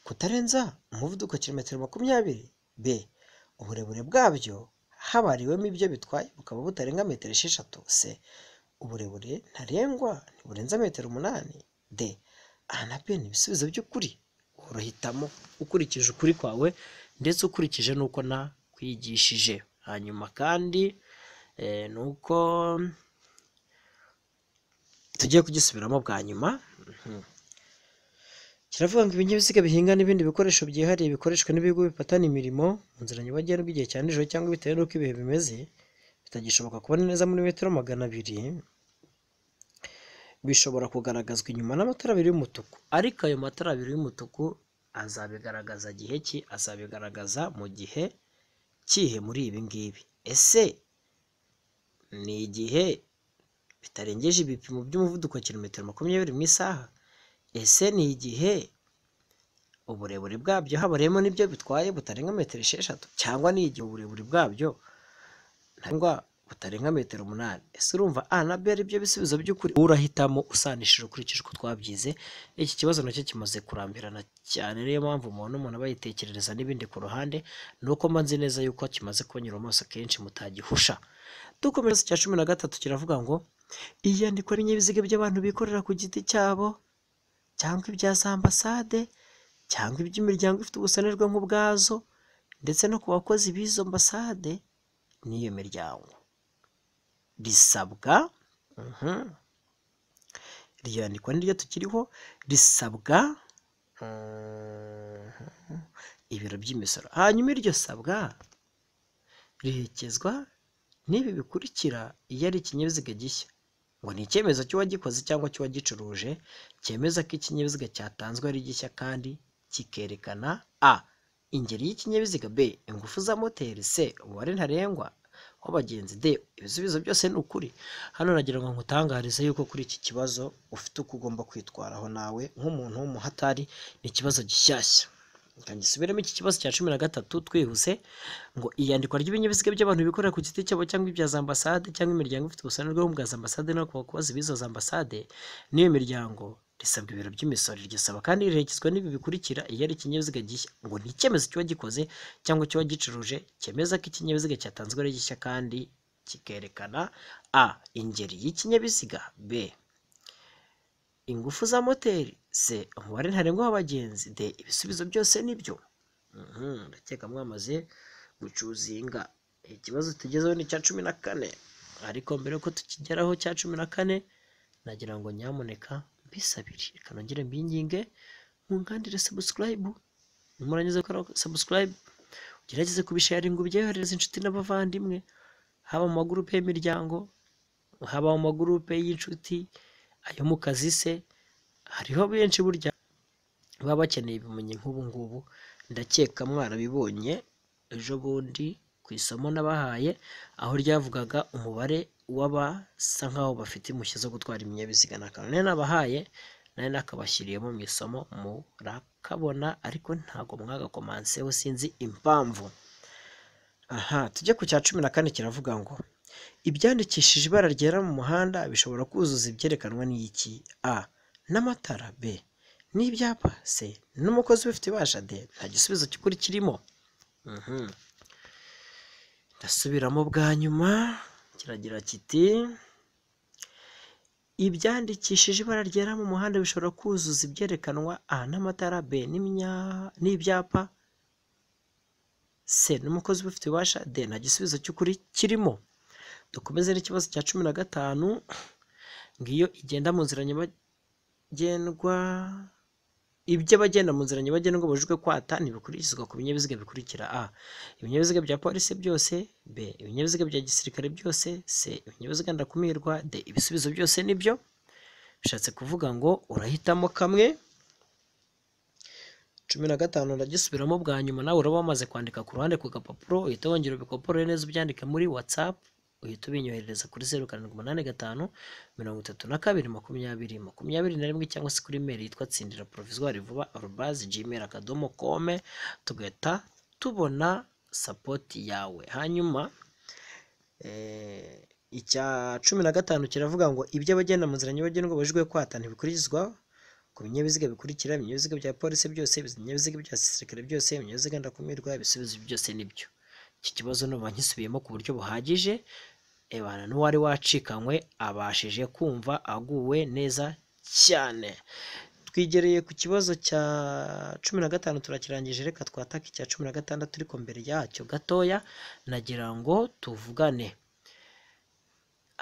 kutarenza umuvuduko kilometero makumyabiri b uburebure bwabyo habariwemo ibyo bitwaye bukaba butarenga metero esheshatu c uburebure ntarengwa ntiburenza metero umunani d aha na b ni ibisubizo by'ukuri uruhitamo ukurikije ukuri kwawe ndetse ukurikije n'uko nakwigishije hanyuma kandi eh, ni uko tugiye kugisubiramo bwa nyuma Mhm. kiravuga ngo ibinyabiziga bihinga n'ibindi bikoresho byihariye bikoreshwa n'ibigo bifatana imirimo mu nzira nyabagendwa igihe cya nijoro cyangwa bitewe n'uko ibihe bimeze bitagishoboka kubona neza muri metero magana abiri bishobora kugaragazwa inyuma n'amatara abiri y'umutuku ariko ayo matara abiri y'umutuku azabigaragaza gihe ki azabigaragaza mu gihe kihe muri ibi ngibi ese ni igihe bitarengeje ibipimo by'umuvuduko wa kilometero makumyabiri mu isaha ese ni igihe uburebure bwabyo habariyemo n'ibyo bitwaye butarenga metero esheshatu cyangwa ni igihe uburebure bwabyo ntarengwa butarenga metero umunani ese urumva a na b ari byo bisubizo by'ukuri urahitamo usanishije ukurikije uko twabyize iki kibazo nacyo kimaze kurambirana cyane niyo mpamvu umuntu umuntu aba yitekerereza n'ibindi ku ruhande ni uko mba nzi neza yuko kimaze kubanyura amaso kenshi mutagihusha dukomeza icya cumi na gatatu kiravuga ngo iyandikwa ry'ibinyabiziga by'abantu bikorera ku giti cyabo cyangwa ibya za ambasade cyangwa iby'imiryango ifite ubusanerwa nk'ubwazo ndetse no ku bakozi b'izo ambasade n'iyo miryango risabwa mhm, iryo yandikwa niryo tukiriho risabwa mhm, ibiro by'imisoro hanyuma iryo sabwa rihekezwa n'ibi bikurikira iyo ari ikinyabiziga gishya ngo ni icyemezo cy'uwagikoze cyangwa cy'uwagicuruje cyemeza ko ikinyabiziga cyatanzwe ari gishya kandi kikerekana a ingeri y'ikinyabiziga b ingufu za moteri c umubare ntarengwa w'abagenzi d ibisubizo byose ni ukuri hano nagira ngo nkutangarize yuko kuri iki kibazo ufite uko ugomba kwitwaraho nawe nk'umuntu w'umuhatari ni ikibazo gishyashya reka gisubiremo iki kibazo cya cumi na gatatu twihuse ngo iyandikwa ry'ibinyabiziga by'abantu bikorera ku giti cyabo cyangwa ibya za ambasade cyangwa imiryango ifite ubusane bwo bwa za ambasade no ku bakozi b'izo za ambasade n'iyo miryango risabwa ibiro by'imisoro iryo saba kandi riherekezwa n'ibi bikurikira iyo ari ikinyabiziga gishya ngo ni icyemezo cy'uwagikoze cyangwa cy'uwagicuruje cyemeza ko ikinyabiziga cyatanzwe ari gishya kandi kikerekana a ingeri y'ikinyabiziga b ingufu za moteri c umubare ntarengwa w'abagenzi d ibisubizo byose nibyo Mhm, ndakeka mwamaze gucuzinga ikibazo tugezeho ni icya cumi na kane ariko mbere yuko tukigeraho cya cumi na kane nagira ngo nyamuneka mbisabire reka nongere mbinginge mungandire subscribe nimurangiza gukora subscribe ugerageze kubisharinga ubyoherereza inshuti n'abavandimwe haba mu magurupe y'imiryango haba mu magurupe y'inshuti ayo mu kazi se hariho benshi burya baba bakeneye ibimenyi nk'ubu ngubu ndakeka mwarabibonye ejo bundi ku isomo nabahaye aho ryavugaga umubare uw'abasa nk'aho bafite impushya zo gutwara ibinyabiziga na kanone nabahaye nari nakabashyiriyemo mu isomo murakabona ariko ntabwo mwagakomanseho sinzi impamvu aha tujye ku cya cumi na kane kiravuga ngo ibyandikishije ibara ryera mu muhanda bishobora kuzuza ibyerekanwa n'iki a n'amatara b n'ibyapa c n'umukozi ubifite ibasha d nta gisubizo cy'ukuri kirimo Mhm. ndasubiramo bwa nyuma kiragira kiti ibyandikishije ibara ryera mu muhanda bishobora kuzuza ibyerekanwa a n'amatara b n'imya- n'ibyapa c n'umukozi ubifite ububasha d nta gisubizo cy'ukuri kirimo dukomeze n'ikibazo cya cumi na gatanu ngiyo igenda mu nzira nyabagendwa iby'abagenda mu nzira nyabagendwa babujijwe kwata ntibikurikizwa ku binyabiziga bikurikira a ibinyabiziga bya polisi byose b ibinyabiziga bya gisirikare byose c ibinyabiziga ndakumirwa d ibisubizo byose nibyo bishatse kuvuga ngo urahitamo kamwe cumi na gatanu ndagisubiramo bwa nyuma nawe uraba wamaze kwandika ku ruhande ku gapapuro uhita wongera ubikopore neza ubyandike muri whatsapp uhita ubinyoherereza kuri zeru karindwi umunani gatanu mirongo itatu na kabiri makumyabiri makumyabiri na rimwe cyangwa se kuri mail yitwa tsindira provisoire vuba arobazi gmail akadomo kome tugahita tubona sapoti yawe hanyuma eh, icya cumi na gatanu kiravuga ngo iby'abagenda mu nzira nyabagendwa babujijwe kwata ntibikurikizwa ku binyabiziga bikurikira ibinyabiziga bya polisi byose ibinyabiziga bya gisirikare byose ibinyabiziga ndakumirwa ibisubizo byose nibyo iki kibazo numva nkisubiyemo ku buryo buhagije ebana n'uwari wacikanywe abashije kumva aguwe neza cyane twigereye ku kibazo cya cumi na gatanu turakirangije reka twatake icya cumi na gatandatu ariko mbere yacyo gatoya nagira ngo tuvugane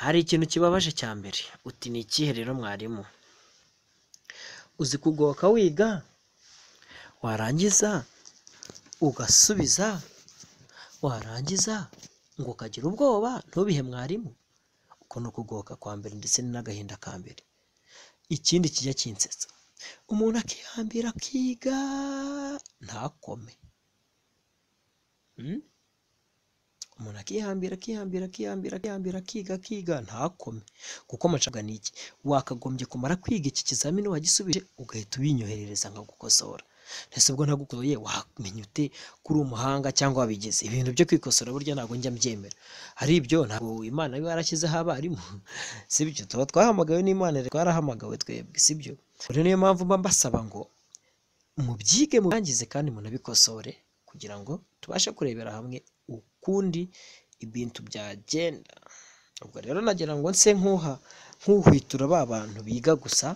hari ikintu kibabaje cya mbere uti ni ikihe rero mwarimu uzi kugoka wiga warangiza ugasubiza warangiza ngo ukagira ubwoba ntubihe mwarimu uko ni ukugoka kwa mbere ndetse n'agahinda ka mbere ikindi kijya kinsetsa umuntu akihambira akiga ntakome Mm? umuntu akihambira akihambira akihambira akihambira akiga akiga ntakome kuko amacabwa ni iki wakagombye kumara kwiga iki kizamini wagisubije ugahita ubinyoherereza nkagukosora ese ubwo ntagukoye wamenye ute ko uri umuhanga cyangwa wabigize ibintu byo kwikosora burya ntabwo njya mbyemera ari ibyo ntabwo imana iba yarashyizeho abarimu sibyo tuba twahamagawe n'imana rero twarahamagawe twebwe sibyo rero niyo mpamvu mba mbasaba ngo mubyige murangize kandi munabikosore kugira ngo tubashe kurebera hamwe ukundi ibintu byagenda ubwo rero nagira ngo nse nk'uha nk'uhwitura ba bantu biga gusa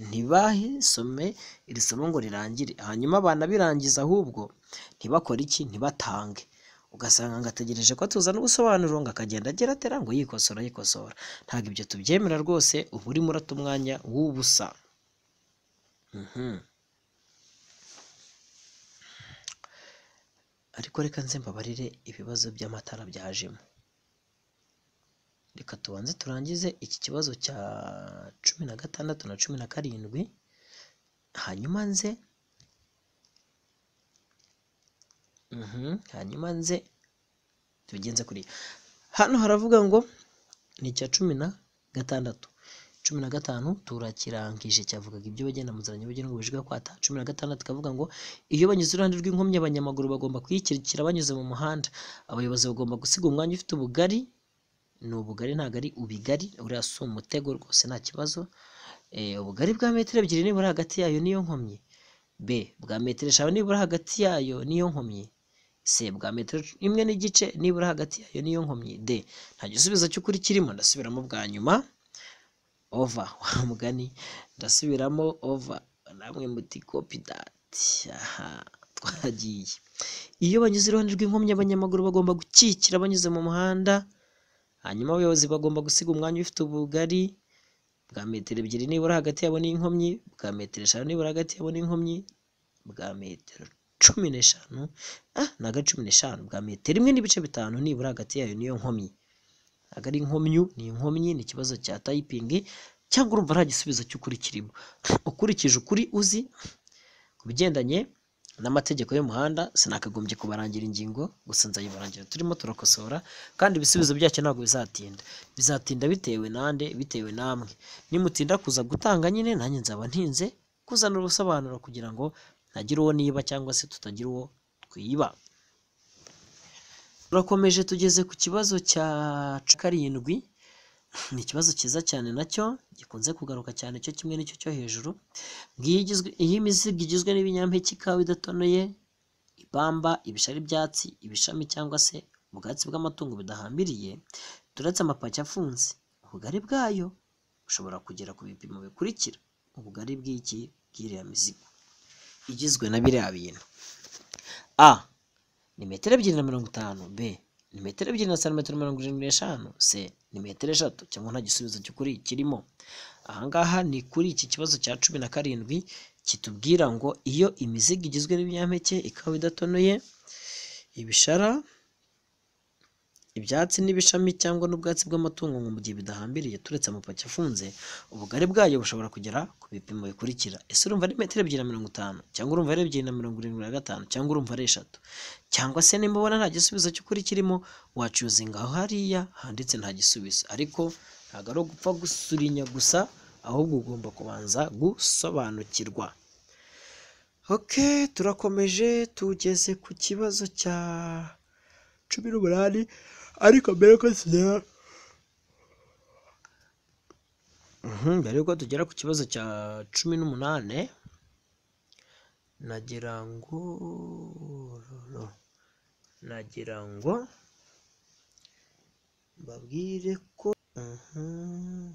ntibasome iri somo ngo rirangire hanyuma banabirangiza ahubwo ntibakore iki ntibatange ugasanga ngo ategereje ko tuzana ubusobanuro ngo akagenda agira atera ngo yikosora yikosora ntabwo ibyo tubyemera rwose uba urimo urata umwanya w'ubusa Mhm. ariko reka nze mbabarire ibibazo by'amatara byajemo reka tubanze turangize iki kibazo cya cumi na gatandatu na cumi na karindwi hanyuma nze Mhm, hanyuma nze tubigenze kuriya hano haravuga ngo ni icya cumi na gatandatu cumi na gatanu turakirangije cyavugaga ibyo bagenda mu nzira nyabagendwa bujijwe kwata cumi na gatandatu kavuga ngo iyo banyuze iruhande rw'inkomyi abanyamaguru bagomba kuyikirikira banyuze mu muhanda abayobozi bagomba gusiga umwanya ufite ubugari ni ubugari ntabwo ari ubigari uriya si umutego rwose nta kibazo Eh, ubugari bwa metero ebyiri nibura hagati yayo n'iyo nkomyi b bwa metero eshanu nibura hagati yayo n'iyo nkomyi c bwa metero imwe n'igice nibura hagati yayo n'iyo nkomyi d nta gisubizo cy'ukuri kirimo ndasubiramo bwa nyuma ova wa mugani ndasubiramo ova namwe muti kopi dati aha twagiye iyo banyuze iruhande rw'inkomyi abanyamaguru bagomba gukikira banyuze mu muhanda hanyuma abayobozi bagomba gusiga umwanya ufite ubugari bwa metero ebyiri nibura hagati yabo n'inkomyi bwa metero eshanu nibura hagati yabo n'inkomyi bwa metero cumi n'eshanu ah naga cumi n'eshanu bwa metero imwe n'ibice bitanu nibura hagati yayo n'iyo nkomyi ntabwo ari inkomyu ni inkomyi ni ikibazo cya tayipingi cyangwa urumva nta gisubizo cy'ukuri kirimo ukurikije ukuri uzi ku bigendanye n'amategeko y'umuhanda sinakagombye kubarangira ingingo gusa nzayibarangira turimo turakosora kandi ibisubizo byacyo ntabwo bizatinda bizatinda bitewe nande bitewe namwe nimutinda kuza gutanga nyine nanjye nzaba ntinze kuzana ubusobanuro kugira ngo ntagire uwo niba cyangwa se tutagira uwo twiba turakomeje tugeze ku kibazo cya karindwi ni ikibazo cyiza cyane nacyo gikunze kugaruka cyane cyo kimwe n'icyo cyo hejuru Ngiyi igizwe- iyi mizigo igizwe n'ibinyampeke ikawa idatonoye ibamba ibishari ibyatsi ibishami cyangwa se ubwatsi bw'amatungo budahambiriye turetse amapaki afunze ubugari bwayo bushobora kugera ku bipimo bikurikira ubugari bw'iki bw'iriya mizigo igizwe na biriya bintu a ni metero ebyiri na mirongo itanu b ni metero ebyiri na santimetero mirongo irindwi n'eshanu c ni metero eshatu cyangwa nta gisubizo cy'ukuri kirimo ahangaha ni kuri iki kibazo cya cumi na karindwi kitubwira ngo iyo imizigo igizwe n'ibinyampeke ikawa idatonoye ibishara ibyatsi n'ibishami cyangwa n'ubwatsi bw'amatungo ngo mu gihe bidahambiriye turetse amapaki afunze ubugari bwayo bushobora kugera ku bipimo bikurikira ese urumva ari metero ebyiri na mirongo itanu cyangwa urumva ari ebyiri na mirongo irindwi na gatanu cyangwa urumva ari eshatu cyangwa se nimba ubona nta gisubizo cy'ukuri kirimo wacuzinga aho hariya handitse nta gisubizo ariko ntabwo ari ugupfa gusurinya gusa ahubwo ugomba kubanza gusobanukirwa ok turakomeje tugeze ku kibazo cya cumi n'umunani ariko mbere ko tugera Mhm, mbere yuko tugera ku kibazo cya cumi n'umunani nagira ngo nagira ngo mbabwire ko Mhm.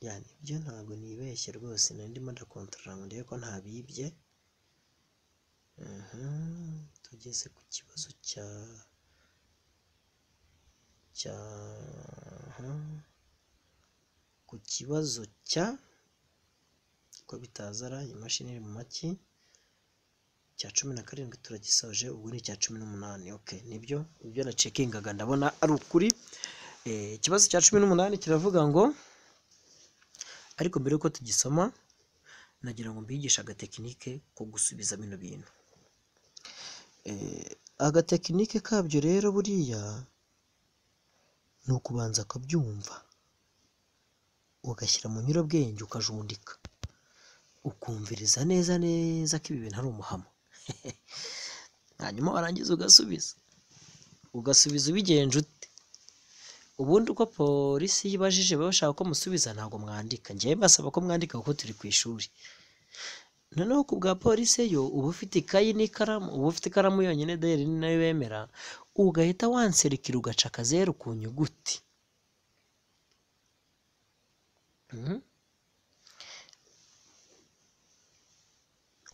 ya nibyo ntabwo nibeshye rwose nari ndimo ndakontorora ngo ndebe ko ntabibye Mhm. tugeze ku kibazo cya cya Mhm. ku kibazo cya ko bitazara iyi mashini iri mu maki cya cumi na karindwi turagisoje ubu ni icya cumi n'umunani ok nibyo ibyo nacekingaga ndabona ari ukuri Eh, ikibazo cya cumi n'umunani kiravuga ngo ariko mbere y'uko tugisoma nagira ngo mbigishe agatekinike ko gusubiza bino bintu Eh, agatekinike kabyo rero buriya ni ukubanza ukabyumva ugashyira mu nyurabwenge ukajundika ukumviriza neza neza ko ibi bintu ari umuhamo hanyuma warangiza ugasubiza ugasubiza ubigenje ute ubundi uko polisi yibajije baba bashaka ko musubiza ntabwo mwandika njyewe mbasaba ko mwandika kuko turi ku ishuri noneho ku bwa polisi yo uba ufite ikayi n'ikaramu uba ufite ikaramu yonyine dayari ni nayo bemera ugahita wanserikira ugaca akazeru ku nyuguti Mhm.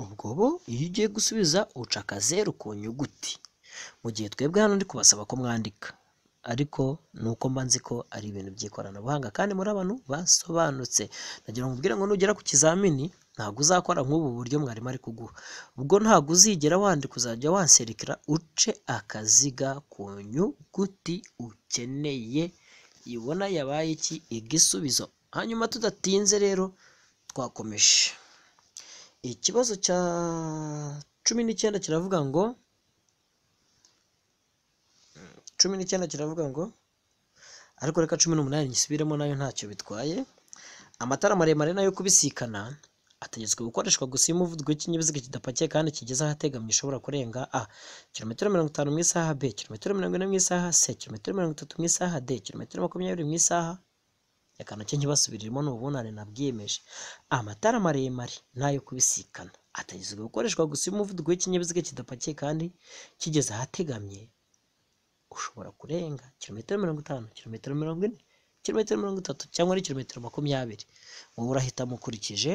ubwo bo iyo ugiye gusubiza uca akazeru ku nyuguti mu gihe twebwe hano ndi kubasaba ko mwandika ariko ni uko mba nzi ko ari ibintu by'ikoranabuhanga kandi muri abantu basobanutse nagira ngo mubwire ngo nugera ku kizamini ntabwo uzakora nk'ubu buryo mwarimu ari kuguha ubwo ntabwo uzigera wandika uzajya wanserikira uce akaziga ku nyuguti ukeneye ibona yabaye iki igisubizo hanyuma tudatinze rero twakomeje ikibazo cya cumi n'icyenda kiravuga ngo cumi n'icyenda kiravuga ngo ariko reka cumi n'umunani gisubiremo nayo ntacyo bitwaye amatara maremare nayo kubisikana ategetswe gukoreshwa gusa iyo umuvuduko w'ikinyabiziga kidapakiye kandi kigeze ahategamiye ushobora kurenga a kilometero mirongo itanu mu isaha b kilometero mirongo ine mu isaha c kilometero mirongo itatu mu isaha d kilometero makumyabiri mu isaha reka nacyo nkibasubiriremo ni ubunane nabwiyemeje amatara maremare n'ayo kubisikana atagezwe gukoreshwa gusa iyo umuvuduko w'ikinyabiziga kidapakiye kandi kigeze ahategamye ushobora kurenga kilometero mirongo itanu kilometero mirongo ine kilometero mirongo itatu cyangwa ari kilometero makumyabiri wowe urahitamo ukurikije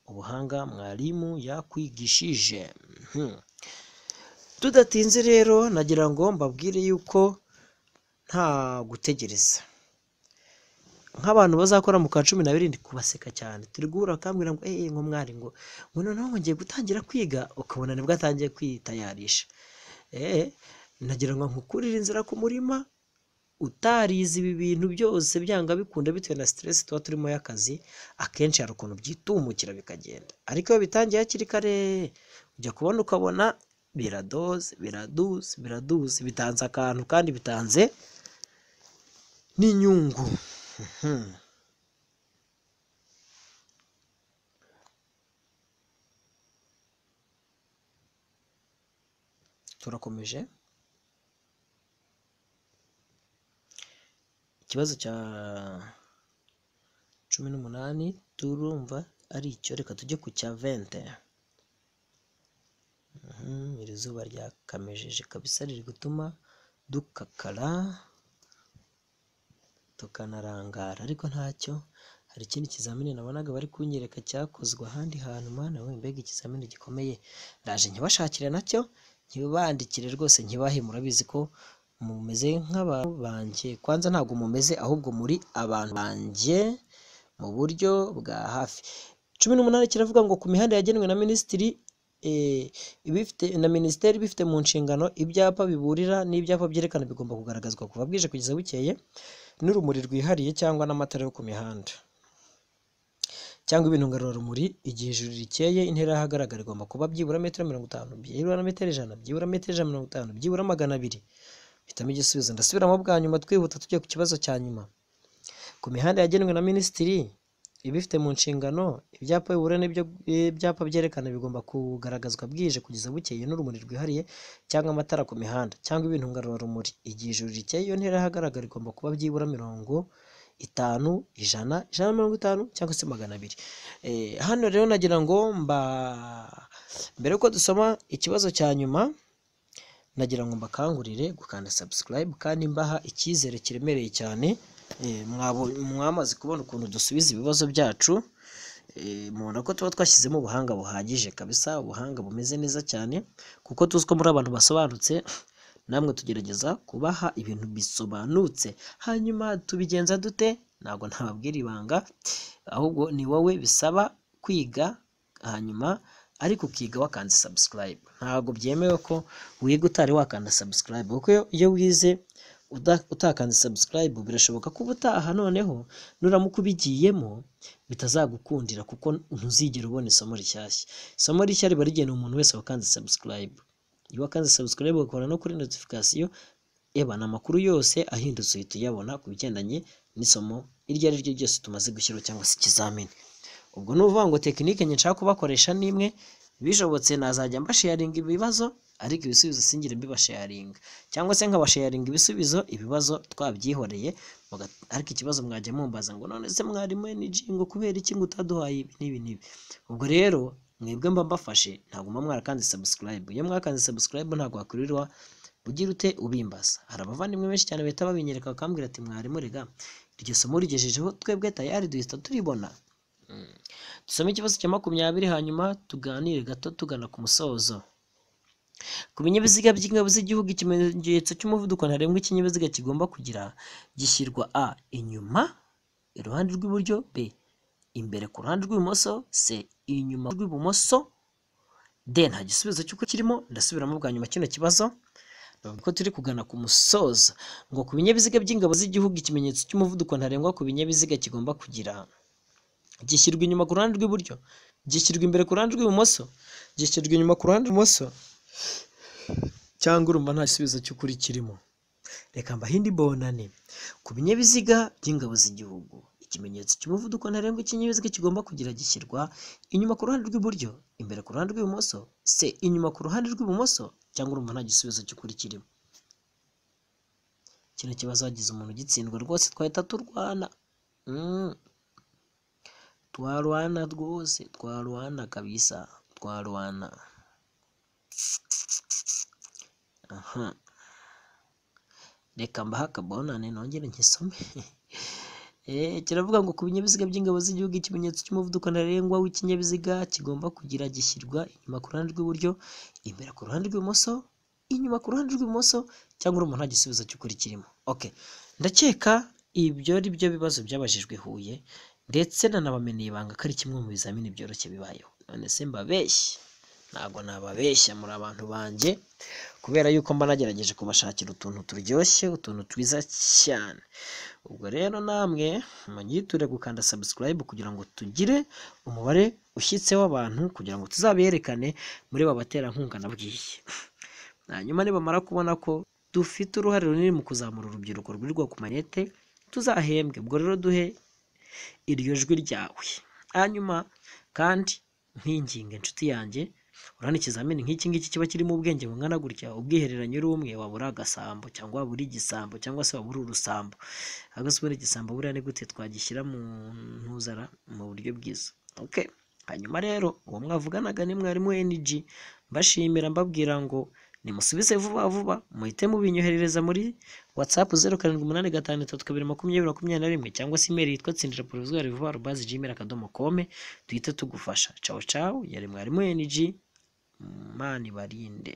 ubuhanga mwarimu yakwigishije Mhm. tudatinze rero nagira ngo mbabwire yuko nta gutegereza nk'abantu bazakora mu kwa cumi na birindwi kubaseka cyane turi guhura bakambwira ngo eee ngo mwari ngo ngo noneho ngo ngiye gutangira kwiga ukabona nibwo atangiye kwitayarisha eee nagira ngo nkukurire inzira ku murima utarize ibi bintu byose byanga bikunda bitewe na siteresi tuba turimo y'akazi akenshi hari ukuntu byitumukira bikagenda ariko iyo bitangiye hakiri kare ujya kubona ukabona biradoze biraduze biraduze bitanze akantu kandi bitanze n'inyungu Mhm. turakomeje ikibazo cya cumi n'umunani turumva ari icyo reka tujye ku cya vente Mhm, iri zuba ryakamejeje kabisa riri gutuma dukakara tukanarangara ariko ntacyo hari ikindi kizamini nabonaga bari kunyereka cyakozwe ahandi hantu mwana we mbega ikizamini gikomeye ndaje nkibashakire nacyo nkibandikire rwose nkibahe murabizi ko mumeze nk'abantu banjye kwanza ntabwo mumeze ahubwo muri abantu banjye mu buryo bwa hafi cumi n'umunani kiravuga ngo ku mihanda yagenwe na minisitiri eh, ibifite na minisiteri bifite mu nshingano ibyapa biburira n'ibyapa byerekana bigomba kugaragazwa kuva bwije kugeza bukeye n'urumuri rwihariye cyangwa n'amatara yo ku mihanda cyangwa ibintu ngarurarumuri igihe ijuru rikeye intera y'ahagaragara igomba kuba byibura metero mirongo itanu byibura metero ijana byibura metero ijana na mirongo itanu byibura magana abiri hitamo igisubizo ndasubiramo bwa nyuma twihuta tugiye ku kibazo cya nyuma ku mihanda yagenwe na minisitiri ibifite mu nshingano ibyapa bihura n'ibyo ibyapa byerekana bigomba kugaragazwa bwije kugeza bukeye n'urumuri rwihariye cyangwa amatara ku mihanda cyangwa ibintu ngarurarumuri igihe ijuru rikeye iyo ntera y'ahagaragara igomba kuba byibura mirongo itanu ijana ijana na mirongo itanu cyangwa se magana abiri Eh, hano rero nagira ngo mba mbere yuko dusoma ikibazo cya nyuma nagira ngo mbakangurire gukanda subscribe kandi mbaha icyizere kiremereye cyane Eh, mwabo- mwamaze kubona ukuntu dusubiza ibibazo byacu Eh, mubona ko tuba twashyizemo ubuhanga buhagije kabisa ubuhanga bumeze neza cyane kuko tuzi ko muri abantu basobanutse namwe tugerageza kubaha ibintu bisobanutse hanyuma tubigenza dute ntabwo ntababwira ibanga ahubwo ni wowe bisaba kwiga hanyuma ariko ukiga wakanda subscribe ntabwo byemewe ko wiga utari wakanda subscribe kuko iyo- iyo wize uda- utakanze subscribe birashoboka ko ubutaha noneho nuramuka ubigiyemo bitazagukundira kuko ntuzigera ubona isomo rishyashya isomo rishya riba rigenewe umuntu wese wakanze subscribe iyo wakanze subscribe ugakora no kuri notification ebana amakuru yose ahindutse uhita uyabona ku bigendanye n'isomo iryo ari ryo ryose tumaze gushyiraho cyangwa se ikizamini ubwo ni ukuvuga ngo tekinike nke nshaka kubakoresha ni imwe bishobotse nazajya mbasharinga ibibazo ariko ibisubizo singire mbibasharinga cyangwa se nkabasharinga ibisubizo ibibazo twabyihoreye muga- ariko ikibazo mwajya mumbaza ngo none se mwarimu NG ngo kubera iki ngo utaduhaye ibi n'ibi n'ibi ubwo rero mwebwe mba mbafashe ntabwo muba mwarakanze subscribe iyo mwakanze subscribe ntabwo wakwirirwa ugira ute ubimbaza hari abavandimwe benshi cyane bahita babinyereka bakambwira ati mwarimu rega iryo somo rigejejeho twebwe tayari duhita turibona dusome ikibazo cya makumyabiri hanyuma tuganire gato tugana ku musozo ku binyabiziga by'ingabo z'igihugu ikimenyetso cy'umuvuduko ntarengwa ikinyabiziga kigomba kugira gishyirwa a inyuma iruhande rw'iburyo b imbere ku ruhande rw'ibumoso c inyuma rw'ibumoso d nta gisubizo cy'uko kirimo ndasubiramo bwa nyuma kino kibazo bavuga ko turi kugana ku musozo ngo ku binyabiziga by'ingabo z'igihugu ikimenyetso cy'umuvuduko ntarengwa ku binyabiziga kigomba kugira gishyirwa inyuma ku ruhande rw'iburyo gishyirwa imbere ku ruhande rw'ibumoso gishyirwa inyuma ku ruhande rw'ibumoso cyangwa urumva nta gisubizo cy'ukuri kirimo reka mbahindi bonane ku binyabiziga by'ingabo z'igihugu ikimenyetso cy'umuvuduko ntarengwa ikinyabiziga kigomba kugira gishyirwa inyuma ku ruhande rw'iburyo imbere ku ruhande rw'ibumoso se inyuma ku ruhande rw'ibumoso cyangwa urumva nta gisubizo cy'ukuri kirimo kino kibazo hagize umuntu ugitsindwa rwose twahita turwana Mm. twarwana rwose twarwana kabisa twarwana aha reka mbahe akabonane nongere nkisome Eh, kiravuga ngo ku binyabiziga by'ingabo z'igihugu ikimenyetso cy'umuvuduko ntarengwa w'ikinyabiziga kigomba kugira gishyirwa inyuma ku ruhande rw'iburyo imbere ku ruhande rw'ibumoso inyuma ku ruhande rw'ibumoso cyangwa urumva nta gisubizo cy'ukuri kirimo okay ndakeka ibyo ari byo bibazo byabajijwe huye ndetse nanabameneye ibanga ko ari kimwe mu bizamini byoroshye bibayeho none se mbabeshye ntabwo nababeshya muri abantu banjye kubera yuko mba nagerageje kubashakira utuntu turyoshye utuntu twiza cyane ubwo rero namwe mugiture gukanda subscribe kugira ngo tugire umubare ushyitse w'abantu kugira ngo tuzaberekane muri ba baterankunga nabwiye hanyuma nibamara kubona ko dufite uruhare runini mu kuzamura urubyiruko rwirirwa ku manete tuzahembwe ubwo rero duhe iryo jwi ryawe hanyuma kandi nkinginga inshuti yanjye urabona ikizamini nk'iki ngiki kiba kirimo ubwenge bungana gutya ubwihereranye uri umwe waba uri agasambo cyangwa waba uri igisambo cyangwa se waba uri urusambo agasubu n'igisambo buriya ni gute twagishyira mu ntuzara mu buryo bwiza okay hanyuma rero uwo mwavuganaga ni mwarimu NG mbashimira mbabwira ngo nimusubize vuba vuba muhite mubinyoherereza muri whatsapp zeru karindwi umunani gatanu itatu kabiri makumyabiri makumyabiri na rimwe cyangwa se imeri yitwa tsindira porozwari vuba rubazi gmail akadomo kome duhite tugufasha cawo cawo yari mwarimu NG mani barinde